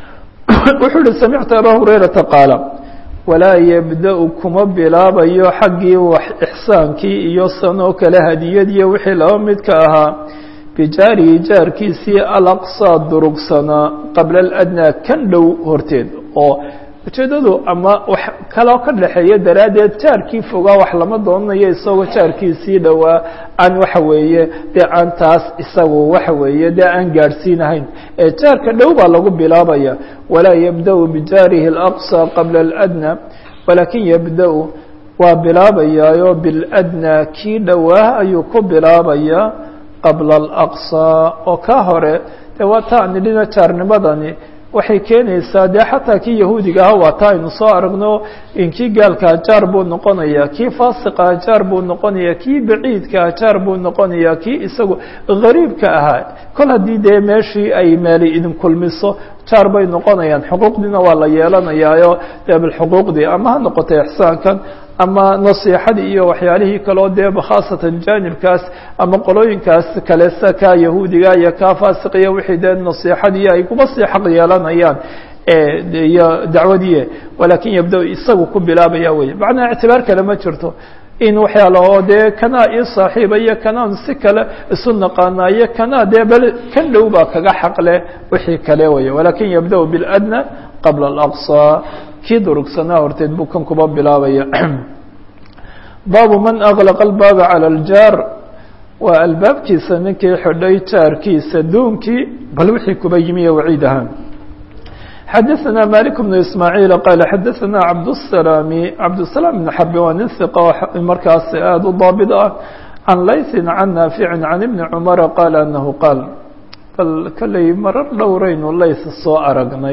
wuxuu uhi samictu abaa hurayrata qaala walaa yabda-u kuma bilaabayo xaggii wax ixsaankii iyo sanoo kale hadiyadiyo wixii laba midka ahaa bijaarihi jaarkiisii alaqsaa durugsanaa qabla aladnaa kan dhow horteed oo ujeedadu ama wax kaloo ka dhexeeya daraaddeed jaarkii fogaa wax lama doonanayo isagoo jaarkiisii dhowaa aan waxa weeye dee aan taas isagu waxa weeye dee aan gaadhsiinahayn ee jaarka dhow baa lagu bilaabaya walaa yabda-u bijaarihi alaqصى qabla اladnى walaakin yabda-u waa bilaabayaayo biladnaa kii dhowaa ayuu ku bilaabayaa qabla alaqصى oo ka hore dee waa taa nidhina jaarnimadani waxay keenaysaa dee xataa kii yahuudiga aha waa taa aynu soo aragno in kii gaalkaa jaar buu noqonayaa kii faasiqaa jaar buu noqonayaa kii baciidkaa jaar buu noqonayaa kii isagu gariibka ahaa kol haddii dee meeshii ay meeli idin kulmiso jaar bay noqonayaan xuquuqdiina waa la yeelanayaayo dee bilxuquuqdii ama ha noqoto ixsaankan ama nasiixadii iyo waxyaalihii kaleo dee khaasatan jaanibkaas ama qolooyinkaas kale sa kaa yahuudiga iyo kaa faasiqiya wixii dee nasiixadii ay kuba sii xaq yeelanayaan iyo dacwadii walaakin yabda isagu ku bilaabaya wey macnaa ictibaar kale ma jirto in waxyaala oo dee kanaa ii saaxiiba iyo kanaan si kale isu naqaanaa iyo kanaa dee bal kan dhow baa kaga xaqleh wixii kale wey walaakin yabda biاladnى qabla alaqصى kii durugsanaa horteed buu kan kuba bilaabaya baabu man aغlaqa albaaba calى اljaar waa albaabkiisa ninkii xidhay jaarkiisa duunkii bal wixii kuba yimi iyo waciid ahaan xadaثna malik بن ismaaعiil qaala xadaثna cabdالsalaami cabdالsalaam بn xarbi waa nin hiqa markaas aada u daabit ah can layثi can naafici can ibni cumara qaala anahu qaal bal kolley marar dhowraynu layth soo aragnay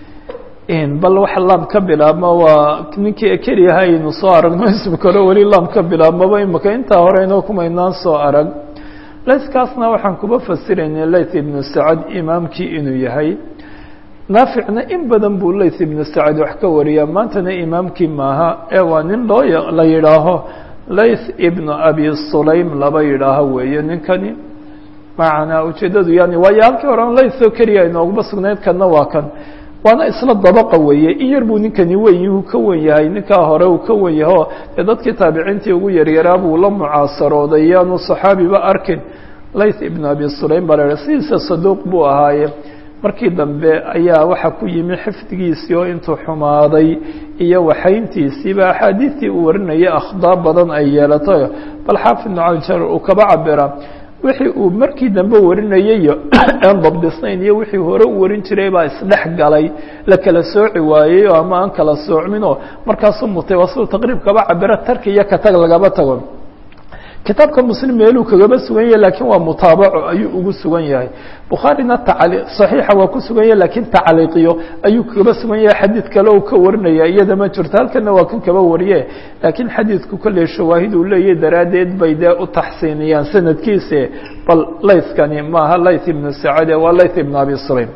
bal wax laam ka bilaabma waa ninkii keliyaha aynu soo aragno ismika hore weli laam ka bilaabmaba imika intaa horeyno kumaynaan soo arag laythkaasna waxaan kuba fasiraynay layth ibnu sacad imaamkii inuu yahay naaficna in badan buu layth ibnu sacad wax ka wariyaa maantana imaamkii maaha ee waa nin loo la yidhaaho layth ibnu abi sulaym laba yidhaaho weeye ninkani macnaa ujeeddadu yani waayo halkii horan layth oo keliya inooguma sugnayd kanna waa kan waana isla dabaqa weeye in yar buu ninkani weyn uu ka wen yahay ninkaa hore uu ka wen yaho dee dadkii taabiciintii ugu yaryaraa buu la mucaasarooday yaanu saxaabiba arkin layth ibnu abi sulaym baa la sidiisa saduuq buu ahaaye markii dambe ayaa waxa ku yimi xifdigiisii oo intuu xumaaday iyo waxayntiisiiba axaadiidtii uu warinayay akhdaab badan ay yeelatay bal xaafid nucajar uu kaba cabira wixii uu markii dambe warinayayo aan dabdisnayn iyo wixii hore u warin jiray baa isdhex galay la kala sooci waayey oo ama aan kala soocminoo markaasuu mutay waa siduu taqriib kaba cabiro tarki iyo katag lagaba tago kitaabka muslim meeluu kagaba sugan yahay lakiin waa mutaabaco ayuu ugu sugan yahay bukhaarina tacli saxiixa waa ku sugan yahay lakiin tacliiqiyo ayuu kagaba sugan yahay xadiid kale uu ka warinaya iyada ma jirto halkana waa kan kaba wariye laakiin xadiidku kolley shawaahid uu leeyahay daraaddeed bay dee u taxsiiniyaan sanadkiise bal laythkani maaha layth ibnu sacade waa layth ibnu abi sulaym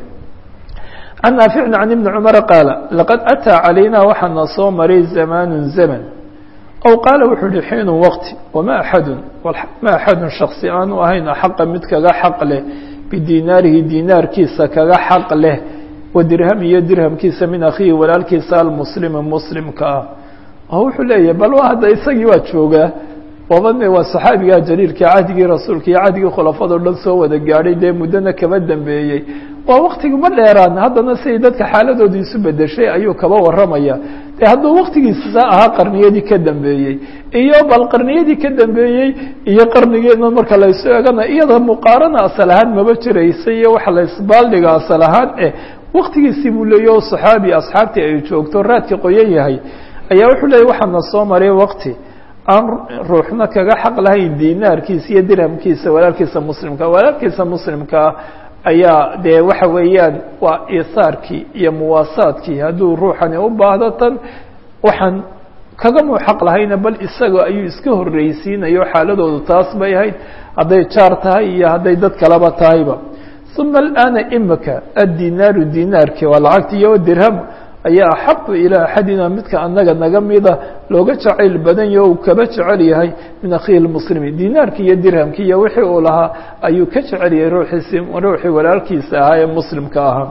can naaficin can ibni cumara qaala laqad ataa calayna waxaana soo maray zamaanu zaman aw qaala wuxuu uhi xiinu waqti wama axadun ma axadun shaksi aanu ahayn xaqa mid kaga xaq leh bidinaarihi dinaarkiisa kaga xaq leh wa dirham iyo dirhamkiisa min akhiihi walaalkiisa almuslimi muslimka ah oo wuxuu leeyahay bal waa hadda isagii waa joogaa waabane waa saxaabigaa jaliilka cahdigii rasuulka iyo cahdigii khulafado dhan soo wada gaadhay dee muddona kaba dambeeyey waa waktigu ma dheeraan haddana siday dadka xaaladooda isu bedeshay ayuu kaba warramaya de hadduu waktigiisa ahaa qarniyadii ka dambeeyey iyo bal qarniyadii ka dambeeyey iyo qarnigeena marka laysu egana iyada muqaarana asal ahaan maba jiraysa iyo waxa la isbaaldhiga asal ahaan eh waktigiisii buu leeya o saxaabi asxaabtii ay joogto raadka qoyan yahay ayaa wuxuu leeyay waxaana soo maray wakti aan ruuxna kaga xaq lahayn dinaarkiisa iyo dirhamkiisa walaalkiisa muslimka walaalkiisa muslimkaa ayaa dee waxa weeyaan waa isaarkii iyo muwaasaadkii hadduu ruuxani u baahdo tan waxaan kagamuu xaq lahayna bal isaga ayuu iska horreysiinayo xaaladoodu taas bay ahayd hadday jaar tahay iyo hadday dad kaleba tahayba uma alana imika addinaaru dinaarki waa lacagti iyo dirham ayaa axaqu ilaa axadina midka anaga naga mida looga jacayl badan yaho uu kaba jecel yahay min akhihi lmuslimi dinaarki iyo dirhamki iyo wixii uu lahaa ayuu ka jecel yahay ruuxiisi ruuxii walaalkiisa ahaa ee muslimka ahaa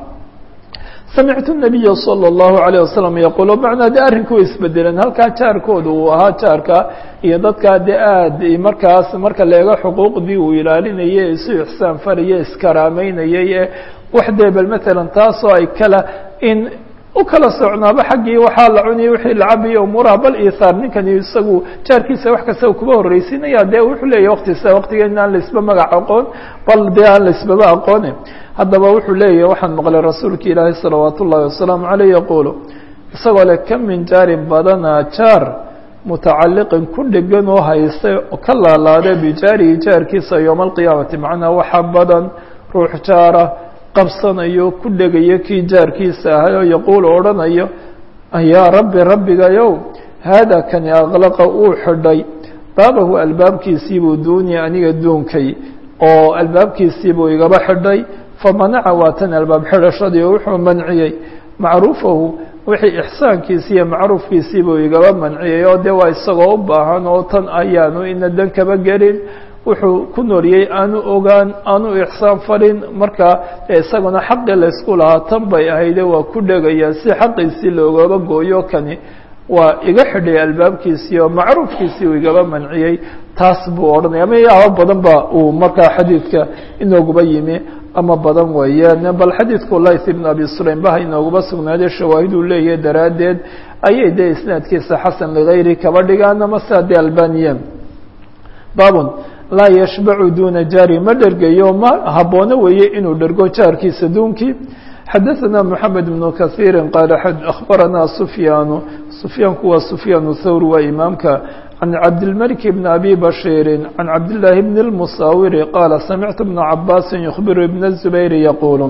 samictu nabiya salى اllahu alayه wasalam yaquul macnaa de arrinku way isbedeleen halkaa jaarkooda uu ahaa jaarka iyo dadkaa de aad markaas marka leega xuquuqdii uu ilaalinayay isu ixsaan faraya iskaraameynayay ee wax dee bal matalan taasoo ay kala in u kala socnaaba xaggii waxaa la cunaya wixii la cabayo umuuraha bal ihaar ninkani isagu jaarkiisa wax kasta kuba horreysiinaya dee wuxuu leeyahy waktisa waktigeena aan laisba magac aqoon bal dee aan laisbaba aqoone haddaba wuxuu leeyahy waxaan maqlay rasuulka ilaahi salawaat ullahi wasalaamu caleyh yaquulu isagoo le ka min jaarin badanaa jaar mutacaliqin ku dhegan oo haysta ka laalaada bijaarihi jaarkiisa yowma alqiyaamati macnaa waxa badan ruux jaara qabsanayo ku dhegayo kii jaarkiisa ahay oo yaquulu odhanayo yaa rabbi rabbigayow haada kani aqlaqa uu xidhay baabahu albaabkiisiibuu duuniya aniga duunkay oo albaabkiisiibuu igaba xidhay famanaca waa tan albaab xidhashadii oo wuxuu manciyey macruufahu wixii ixsaankiisi iyo macruufkiisiibuu igaba manciyey oo dee waa isagoo u baahan oo tan ayaanu ina dan kaba gelin wuxuu ku nooliyey aanu ogaan aanu ixsaan farin marka isaguna xaqii laysku lahaa tan bay ahayde waa ku dhegaya si xaqiisii loogaba gooyo kani waa iga xidhay albaabkiisii oo macruufkiisii uu igaba manciyey taas buu odhanaya ama yaaba badan ba uu markaa xadiidka inooguba yimi ama badan weeyaan bal xadiidku layth ibn abi sulaym baha inooguba sugnaaday shawaahiduu leeyahay daraaddeed ayay dee isnaadkiisa xasan ligayri kaba dhigaan ama sidaa dee albaniya baabun laa yashbacu duna jaari ma dhergayo ma haboono weeye inuu dhergo jaarkiisa duunkii xadaثna mحamed بن kaثيiri qaala akhbarana sufyaanu sufyaanku waa sufyaan thawr waa imaamka can cabdilmلك بn abi bashiiri can cabdالlahi bn الmusawiri qaala samictu بna cabaasi ykhbiru ibn الزubayr yaquul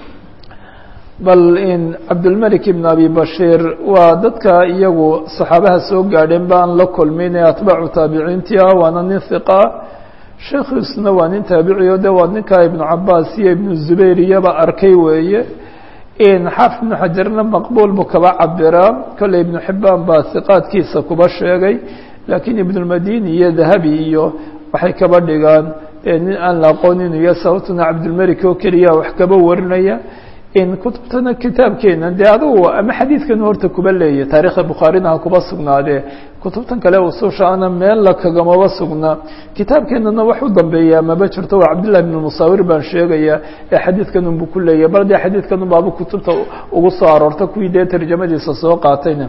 bal in cabdilmلك bn abi bashiir waa dadka iyagu صaxaabaha soo gaadheen ba aan la kulmin ee atbaacu taabiciintii ah waana nin hiqa sheekhiisuna waa nin taabiciyo de waa ninka ibnu cabaas iyo ibnu zubayr iyaba arkay weeye xaafid ibnu xajarna maqbuul buu kaba cabiraa kolley ibnu xibaan baa hiqaadkiisa kuba sheegay laakiin ibnulmadini iyo dahabi iyo waxay kaba dhigaan nin aan la aqoonin iyo sababtuna cabdilmelik oo keliya wax kaba warinaya kutubtana kitaabkeena dee adugu ama xadiidkan horta kuba leeya taarikhda bukhaarina ha kuba sugnaadee kutubtan kale ususha ana meella kagamaba sugnaa kitaabkeenana wax u dambeeya maba jirto waa cabdillahi bn musaawir baan sheegaya ee xadiidkan unbu ku leeyahy bal dee xadiidkan un baaba kutubta ugu soo aroorta kuwii dee tarjamadiisa soo qaatayna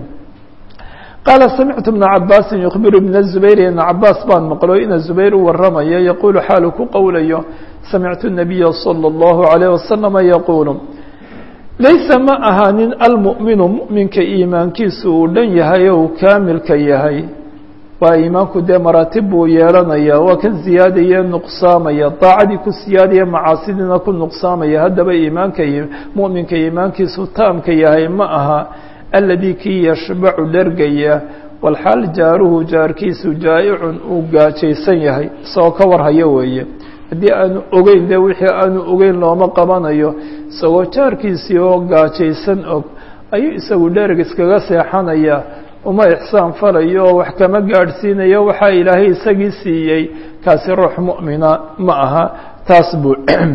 qaala samictu bna cabaasin yukhbiru bna zubayr ibna cabaas baan maqlo ina zubayr u waramaya yaquulu xaalu ku qowlayo samictu nabiya salى اllahu alayh wasalama yaquulu laysa ma ahaanin almu'minu mu'minka iimaankiisu uu dhan yahay oo uu kaamilka yahay waa iimaanku dee maraatib buu yeelanaya waa kan ziyaadaya nuqsaamaya daacadii ku siyaadaya macaasidiina ku nuqsaamaya haddaba iimaanka mu'minka iimaankiisu taamka yahay ma aha aladii kii yashbacu dhergaya walxaal jaaruhu jaarkiisu jaa'icun uu gaajaysan yahay isagoo ka warhaya weeye haddii aanu ogeyn de wixii aanu ogeyn looma qabanayo isagoo jaarkiisii oo gaajaysan og ayuu isagu dhereg iskaga seexanaya uma ixsaan falayo oo wax kama gaadhsiinayo waxaa ilaahay isagii siiyey kaasi ruux mu'mina ma aha taas buu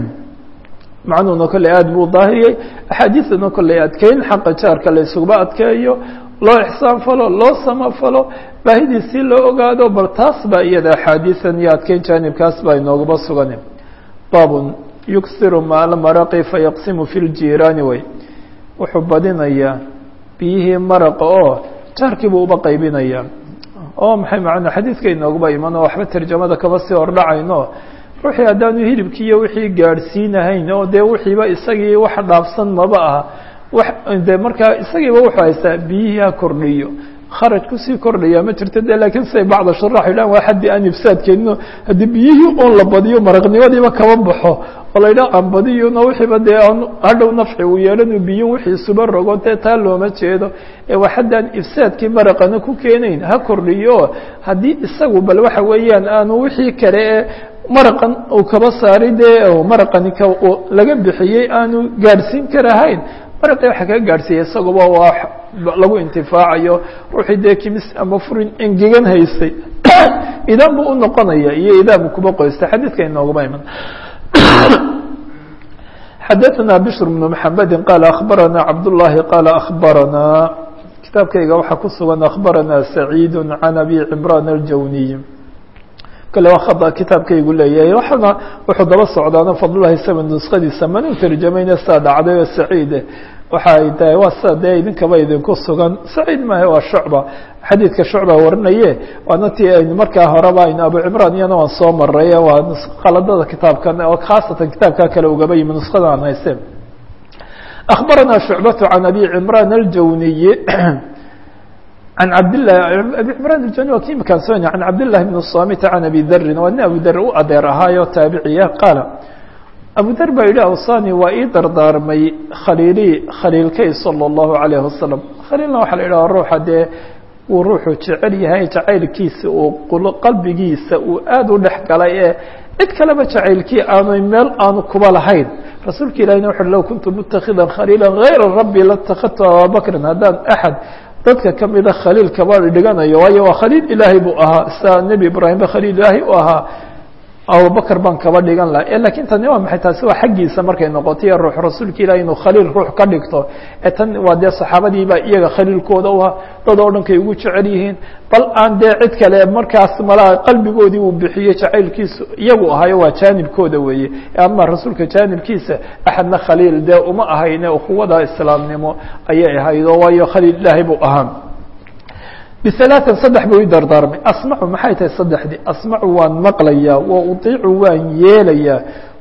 macnuhuna kolley aada buu daahiriyey axaadiidana kolley adkeyn xaqa jaarka la isuguba adkeeyo loo ixsaan falo loo samafalo baahidiisii loo ogaado bal taas baa iyada axaadiisan iyo adkeyn jaanibkaas baa inoogaba sugan baabun yuksiru maala maraqi fayaqsimu fi ljiiraani way wuxuu badinayaa biyihii maraqa oo jaarkiibuu uba qaybinaya oo maxay macnaa xadiidka inooguba iman oo waxba tarjamada kaba sii hordhacayno ruuxii haddaanu hilibkii iyo wixii gaadhsiinahayn oo dee wixiiba isagii wax dhaafsan maba aha wax de markaa isagiiba wuxuu haystaa biyihii ha kordhiyo kharaj kusii kordhaya ma jirto de lakiin siday bacda sharax yidhahan waa xaddii aan ifsaadkeenino haddii biyihii oon la badiyo maraqnimadiiba kaba baxo oo la yidhaha aan badiyona wixiiba dee aan hadhow nafci uu yeelanu biyin wixii isuba rogo dee taa looma jeedo ee waa haddaan ifsaadkii maraqana ku keenayn ha kordhiyo haddii isagu bal waxa weeyaan aanu wixii kale ee maraqan uu kaba saari dee maraqani k laga bixiyey aanu gaadhsiin karahayn maraqii waxa kaga gaadhsiiya isaguba waa lagu intifaacayo ruuxii dee kimis ama furin engegan haystay idan buu u noqonaya iyo idaabu kuba qoystay xadiidka inooguma iman xadaثna bشhr بن محamedi qaala akhbarana cabdالlahi qaala akhbarana kitaabkayga waxaa ku sugan akhbarana سacيid can abi cimraan الjawniy kale waa khada kitaabkaygu leeyahay waxana wuxuu daba socdaana fadlulahi sama nuskadiisa mana u tarjamayna saa dhacday oo saciide waxa ay tahay waa sida dee idinkaba idinku sugan saciid maaha waa shucba xadiidka shucba warinaye waana ti aynu markaa horeba aynu abu cimraan iyana waan soo maray waa qaladada kitaabkan oo khaasatan kitaabka kale ugaba yimi nuskada aan hayste akhbarana shucbatu can abi cimraan aljawniyi عن عبد الله أبي عمران الجاني وكيم كان سوني عن عبد الله بن الصامت عن أبي ذر وأن أبو ذر أدير هاي تابعية قال أبو ذر بيلا أوصاني وإيدر دار مي خليلي خليل كي صلى الله عليه وسلم خليلنا وحل إلى الروح دي وروحه جعلي هاي جعيل كيس وقلبي كيس وآدو نحك علي cid kaleba jacaylkii aanu meel aanu kuba lahayn rasuulka ilahina wuxu low kuntu mutakhidan khaliila hayra rabbi latakadtu ababakrin haddaan axad dadka kamida khaliil kaba dhiganayo waayo waa khaliil ilaahay buu ahaa sidaa nebi ibraahimba khaliil ilaahay u ahaa abubakr baan kaba dhigan laha lakin tani waa maxay taasi waa xaggiisa markay noqotay ruux rasuulka ilahi inuu khaliil ruux ka dhigto ee tan waa dee saxaabadiiba iyaga khaliilkooda u ahaa dad oo dhan kay ugu jecel yihiin bal aan dee cid kale markaas malaa qalbigoodii uu bixiyey jacaylkiisu iyagu ahayo waa jaanibkooda weeye ama rasuulka jaanibkiisa axadna khaliil dee uma ahayne ukuwada islaamnimo ayay ahayd oo waayo khaliil ilaahay buu ahaa bialaaثan saddex buu i dardaarmay asmacu maxay tahay saddexdii asmacu waan maqlayaa wa utiicu waan yeelayaa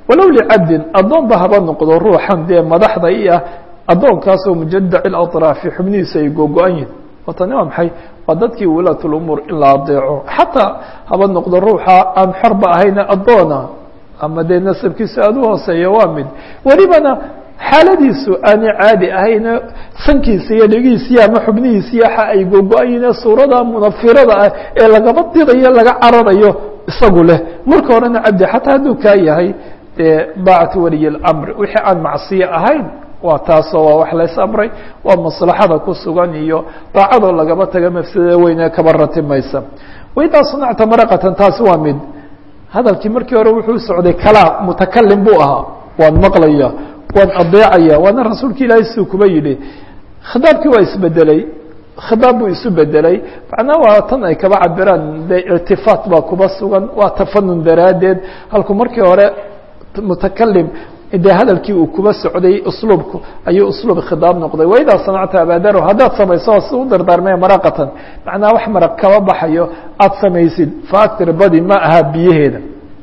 walow licabdin addoonba haba noqdo ruuxan dee madaxda i ah addoonkaasoo mujadaci اlaطraafi xubnihiisa ay googo-an yihin watani waa maxay waa dadkii wulaat lumuur in la adeeco xataa haba noqdo ruuxa aan xorba ahayna addoona ama dee nasabkiisu aada u hooseeya waa mid welibana xaaladiisu aanay caadi ahayne sankiisa iyo dhegiisiya ama xubnihiisiya waxa ay googo-ayine suurada munafirada ah ee lagaba didayo laga cararayo isagu leh marka horena cabdi xataa hadduu kaa yahay dee daacatu waliy اlamr wixii aan macsiyo ahayn waa taasoo waa wax lays amray waa maslaxada ku sugan iyo daacadoo lagaba taga mafsadada weyne kaba ratimaysa waidaa sanacta maraqatan taasi waa mid hadalkii markii hore wuxuu socday kalaa mutakalim buu ahaa waan maqlaya waan adeecaya waana rasuulka ilaahay siduu kuba yidhi khidaabkii waa isbedeley khidaab buu isu bedelay macnaa waa tan ay kaba cabiraan de irtifaat baa kuba sugan waa tafanun daraaddeed halku markii hore mutakalim dee hadalkii uu kuba socday usluubku ayuu usluub khidaab noqday waidaa sanacta abaadaro haddaad samayso si u dardaarmee maraqatan macnaa wax maraq kaba baxayo aada samaysid faaktir badi ma aha biyaheeda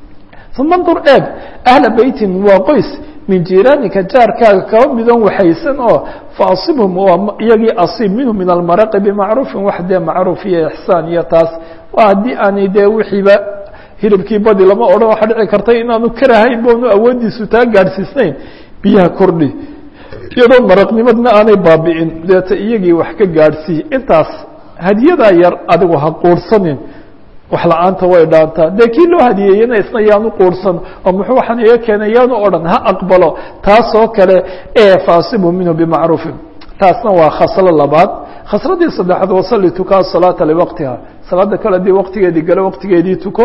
uma ndur eeg ahla beytin waa qoys min jiraanika jaarkaaga kaba midon waxaysan oo faasibhum waa iyagii asiib minhu min almaraqi bimacruufin wax dee macruuf iyo ixsaan iyo taas waa haddii aanay dee wixiiba hilibkii badi lama odhan waxaa dhici karta inaanu karahayn boonu awoodiisu taa gaadhsiisnayn biyaha kordhi iyadoo maraqnimadna aanay baabi'in deeta iyagii wax ka gaadhsii intaas hadiyadaa yar adigu ha quursanin wax la-aanta way dhaantaa dee kii loo hadiyeeyena isna yaanu quursan oo muxuu waxaan iga keenay yaanu odhan ha aqbalo taasoo kale ee faasibu minhu bimacruufin taasna waa khaslo labaad khasladii saddexaad wasalli tukaa salaata liwaqtiha salaada kale hadii waqtigeedii galo waqtigeedii tuko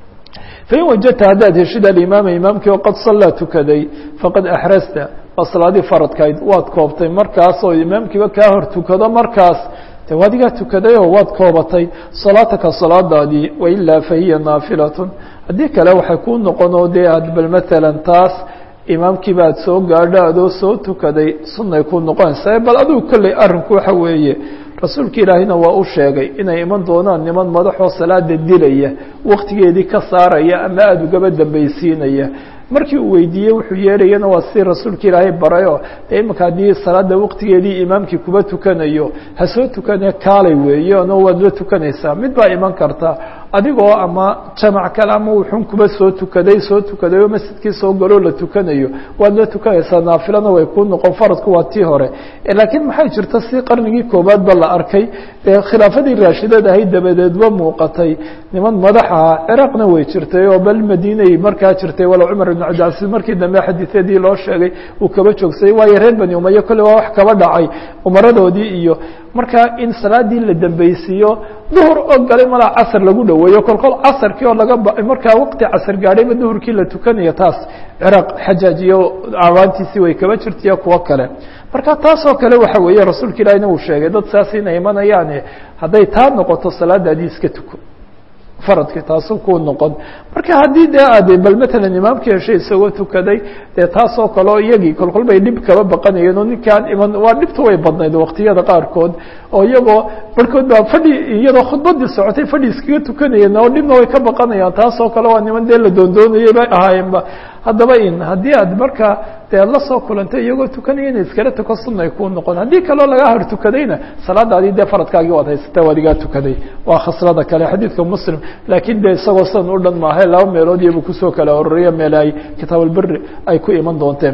fain wajadta haddaad heshid alimaama imaamkii oo qad sallaa tukaday faqad axrasta waa salaadii faradkayd waad koobtay markaas oo imaamkiiba kaa hor tukado markaas de adigaa tukadayoo waad koobatay salaataka salaadaadii wailaa fahiya naafilatun haddii kale waxay kuu noqonoo dee aad bal matalan taas imaamkiiba aad soo gaadho adoo soo tukaday sunnay kuu noqonaysaa bal adigu kolley arrinku waxa weeye rasuulka ilaahina waa u sheegay inay iman doonaan niman madaxoo salaada dilaya waqtigeedii ka saaraya ama aada ugaba dambaysiinaya markii uu weydiiyey wuxuu yeerayana waa si rasuulka ilaahay barayoo dee imanka haddii salaada waqtigeedii imaamkii kuba tukanayo ha soo tukane kaalay weeye ano waad la tukanaysaa mid baa iman karta adigoo ama jamac kale ama wuxun kuba soo tukaday soo tukaday oo masjidkii soo galoo la tukanayo waad la tukanaysaa naafilana way kuu noqon faradku waa tii hore laakiin maxay jirta si qarnigii koobaad ba la arkay dee khilaafadii raashidad ahayd dabadeedba muuqatay niman madaxa ciraaqna way jirtay oo bal madiinay markaa jirtay walow cumar ibn cabdilcasiis markii dambe xadiisyadii loo sheegay uu kaba joogsaday waayo reer bani umaye kolle waa wax kaba dhacay umaradoodii iyo markaa in salaadii la dambaysiiyo duhur oo galay malaa casar lagu dhaweeyo kolkol casarkii oo laga ba markaa waqti casar gaadhayba duhurkii la tukanayo taas ciraaq xajaaj iyo awaantiisii way kaba jirtaiyo kuwo kale marka taasoo kale waxa weeye rasuulka ilaahina uu sheegay dad saas inay imanayaane hadday taa noqoto salaadaadii iska tuko faradki taasu kuu noqon marka haddii dee aad bal matalan imaamkii heshay isagoo tukaday dee taasoo kaleo iyagii kolkol bay dhib kaba baqanayeen oo ninkaan iman waa dhibtu way badnayd waqtiyada qaarkood oo iyagoo barhkood baa fadhi iyadoo khudbadii socotay fadhi iskaga tukanayeen oo dhibna way ka baqanayaan taasoo kale waa niman dee la doondoonayay bay ahaayeenba haddaba in haddii aad markaa dee aad la soo kulantay iyagoo tukanaya ina iskala tuko sunay kuu noqon haddii kaloo lagaa hor tukadayna salaadaadii dee faradkaagii waad haysata waa adigaa tukaday waa khaslada kale xadiidka muslim laakiin dee isagoo sidan u dhan maahe laba meelood iyobu kusoo kala ororiya meel ay kitaabulberi ay ku iman doonteen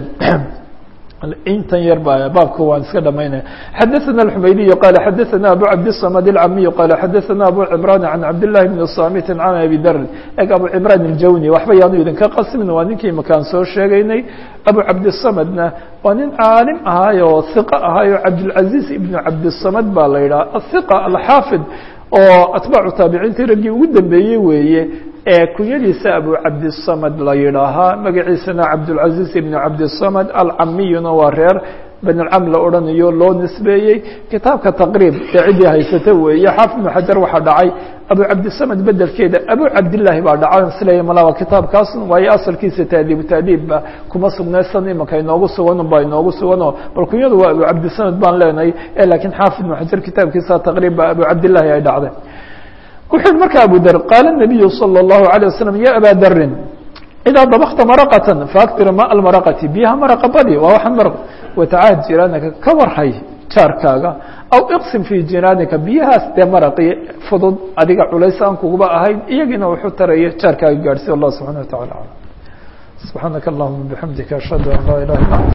intan yar ba baabka waan iska dhamaynaya xadaثna الxumaydiy qala xadaثna abu cabdالصmd الcamiy qala xadaثna abu cimran can cabdالlahi bn samit can abi darin eg abu cimran اljawni waxba yaanu idinka qasmin waa ninkii makaan soo sheegaynay abu cabdiلsamdna waa nin caalim ahaayo hiqa ahaayo cabdالcaزiz ibn cabdiلsamd baa la yidhaha ahiqa alxaafid oo atbaacu taabiciintii raggii ugu dambeeyey weeye ee kunyadiisa abu cabdisamad la yidhaahaa magaciisana cabdulcaziz ibn cabdisamad alcamiyuna waa reer benilcam la odhanayo loo nisbeeyey kitaabka taqriib ee ciddii haysata weeye xaafid ibnu xajar waxaa dhacay abu cabdisamad bedelkeeda abu cabdillaahi baa dhacay silaya malaba kitaabkaas waayo asalkiisa taadiibu taadiibba kuma sugnaysan imanka inoogu sugan baa inoogu suganoo bal kunyadu waa abu cabdisamad baan leenahay e laakiin xaafid ibnu xajar kitaabkiisa taqriib ba abu cabdillahi ay dhacday wuxuu yihi marka abu dar qaala الnabiyu salى الlahu عalيه waslm ya aba darin idaa dabakta maraqatan faaktir ma almaraqati biyaha maraqa badi waa waxaan maraq watacaad jiraanaka ka warhay jaarkaaga aw iqsim fii jinaanika biyahaas dee maraqii fudud adiga culays aan kuguba ahayn iyagiina wuxuu taraya jaarkaaga gaadhsiy allah subxana wa tacala alam subxaanaka allahuma bixamdika ashhadu an laa ilaha illa anta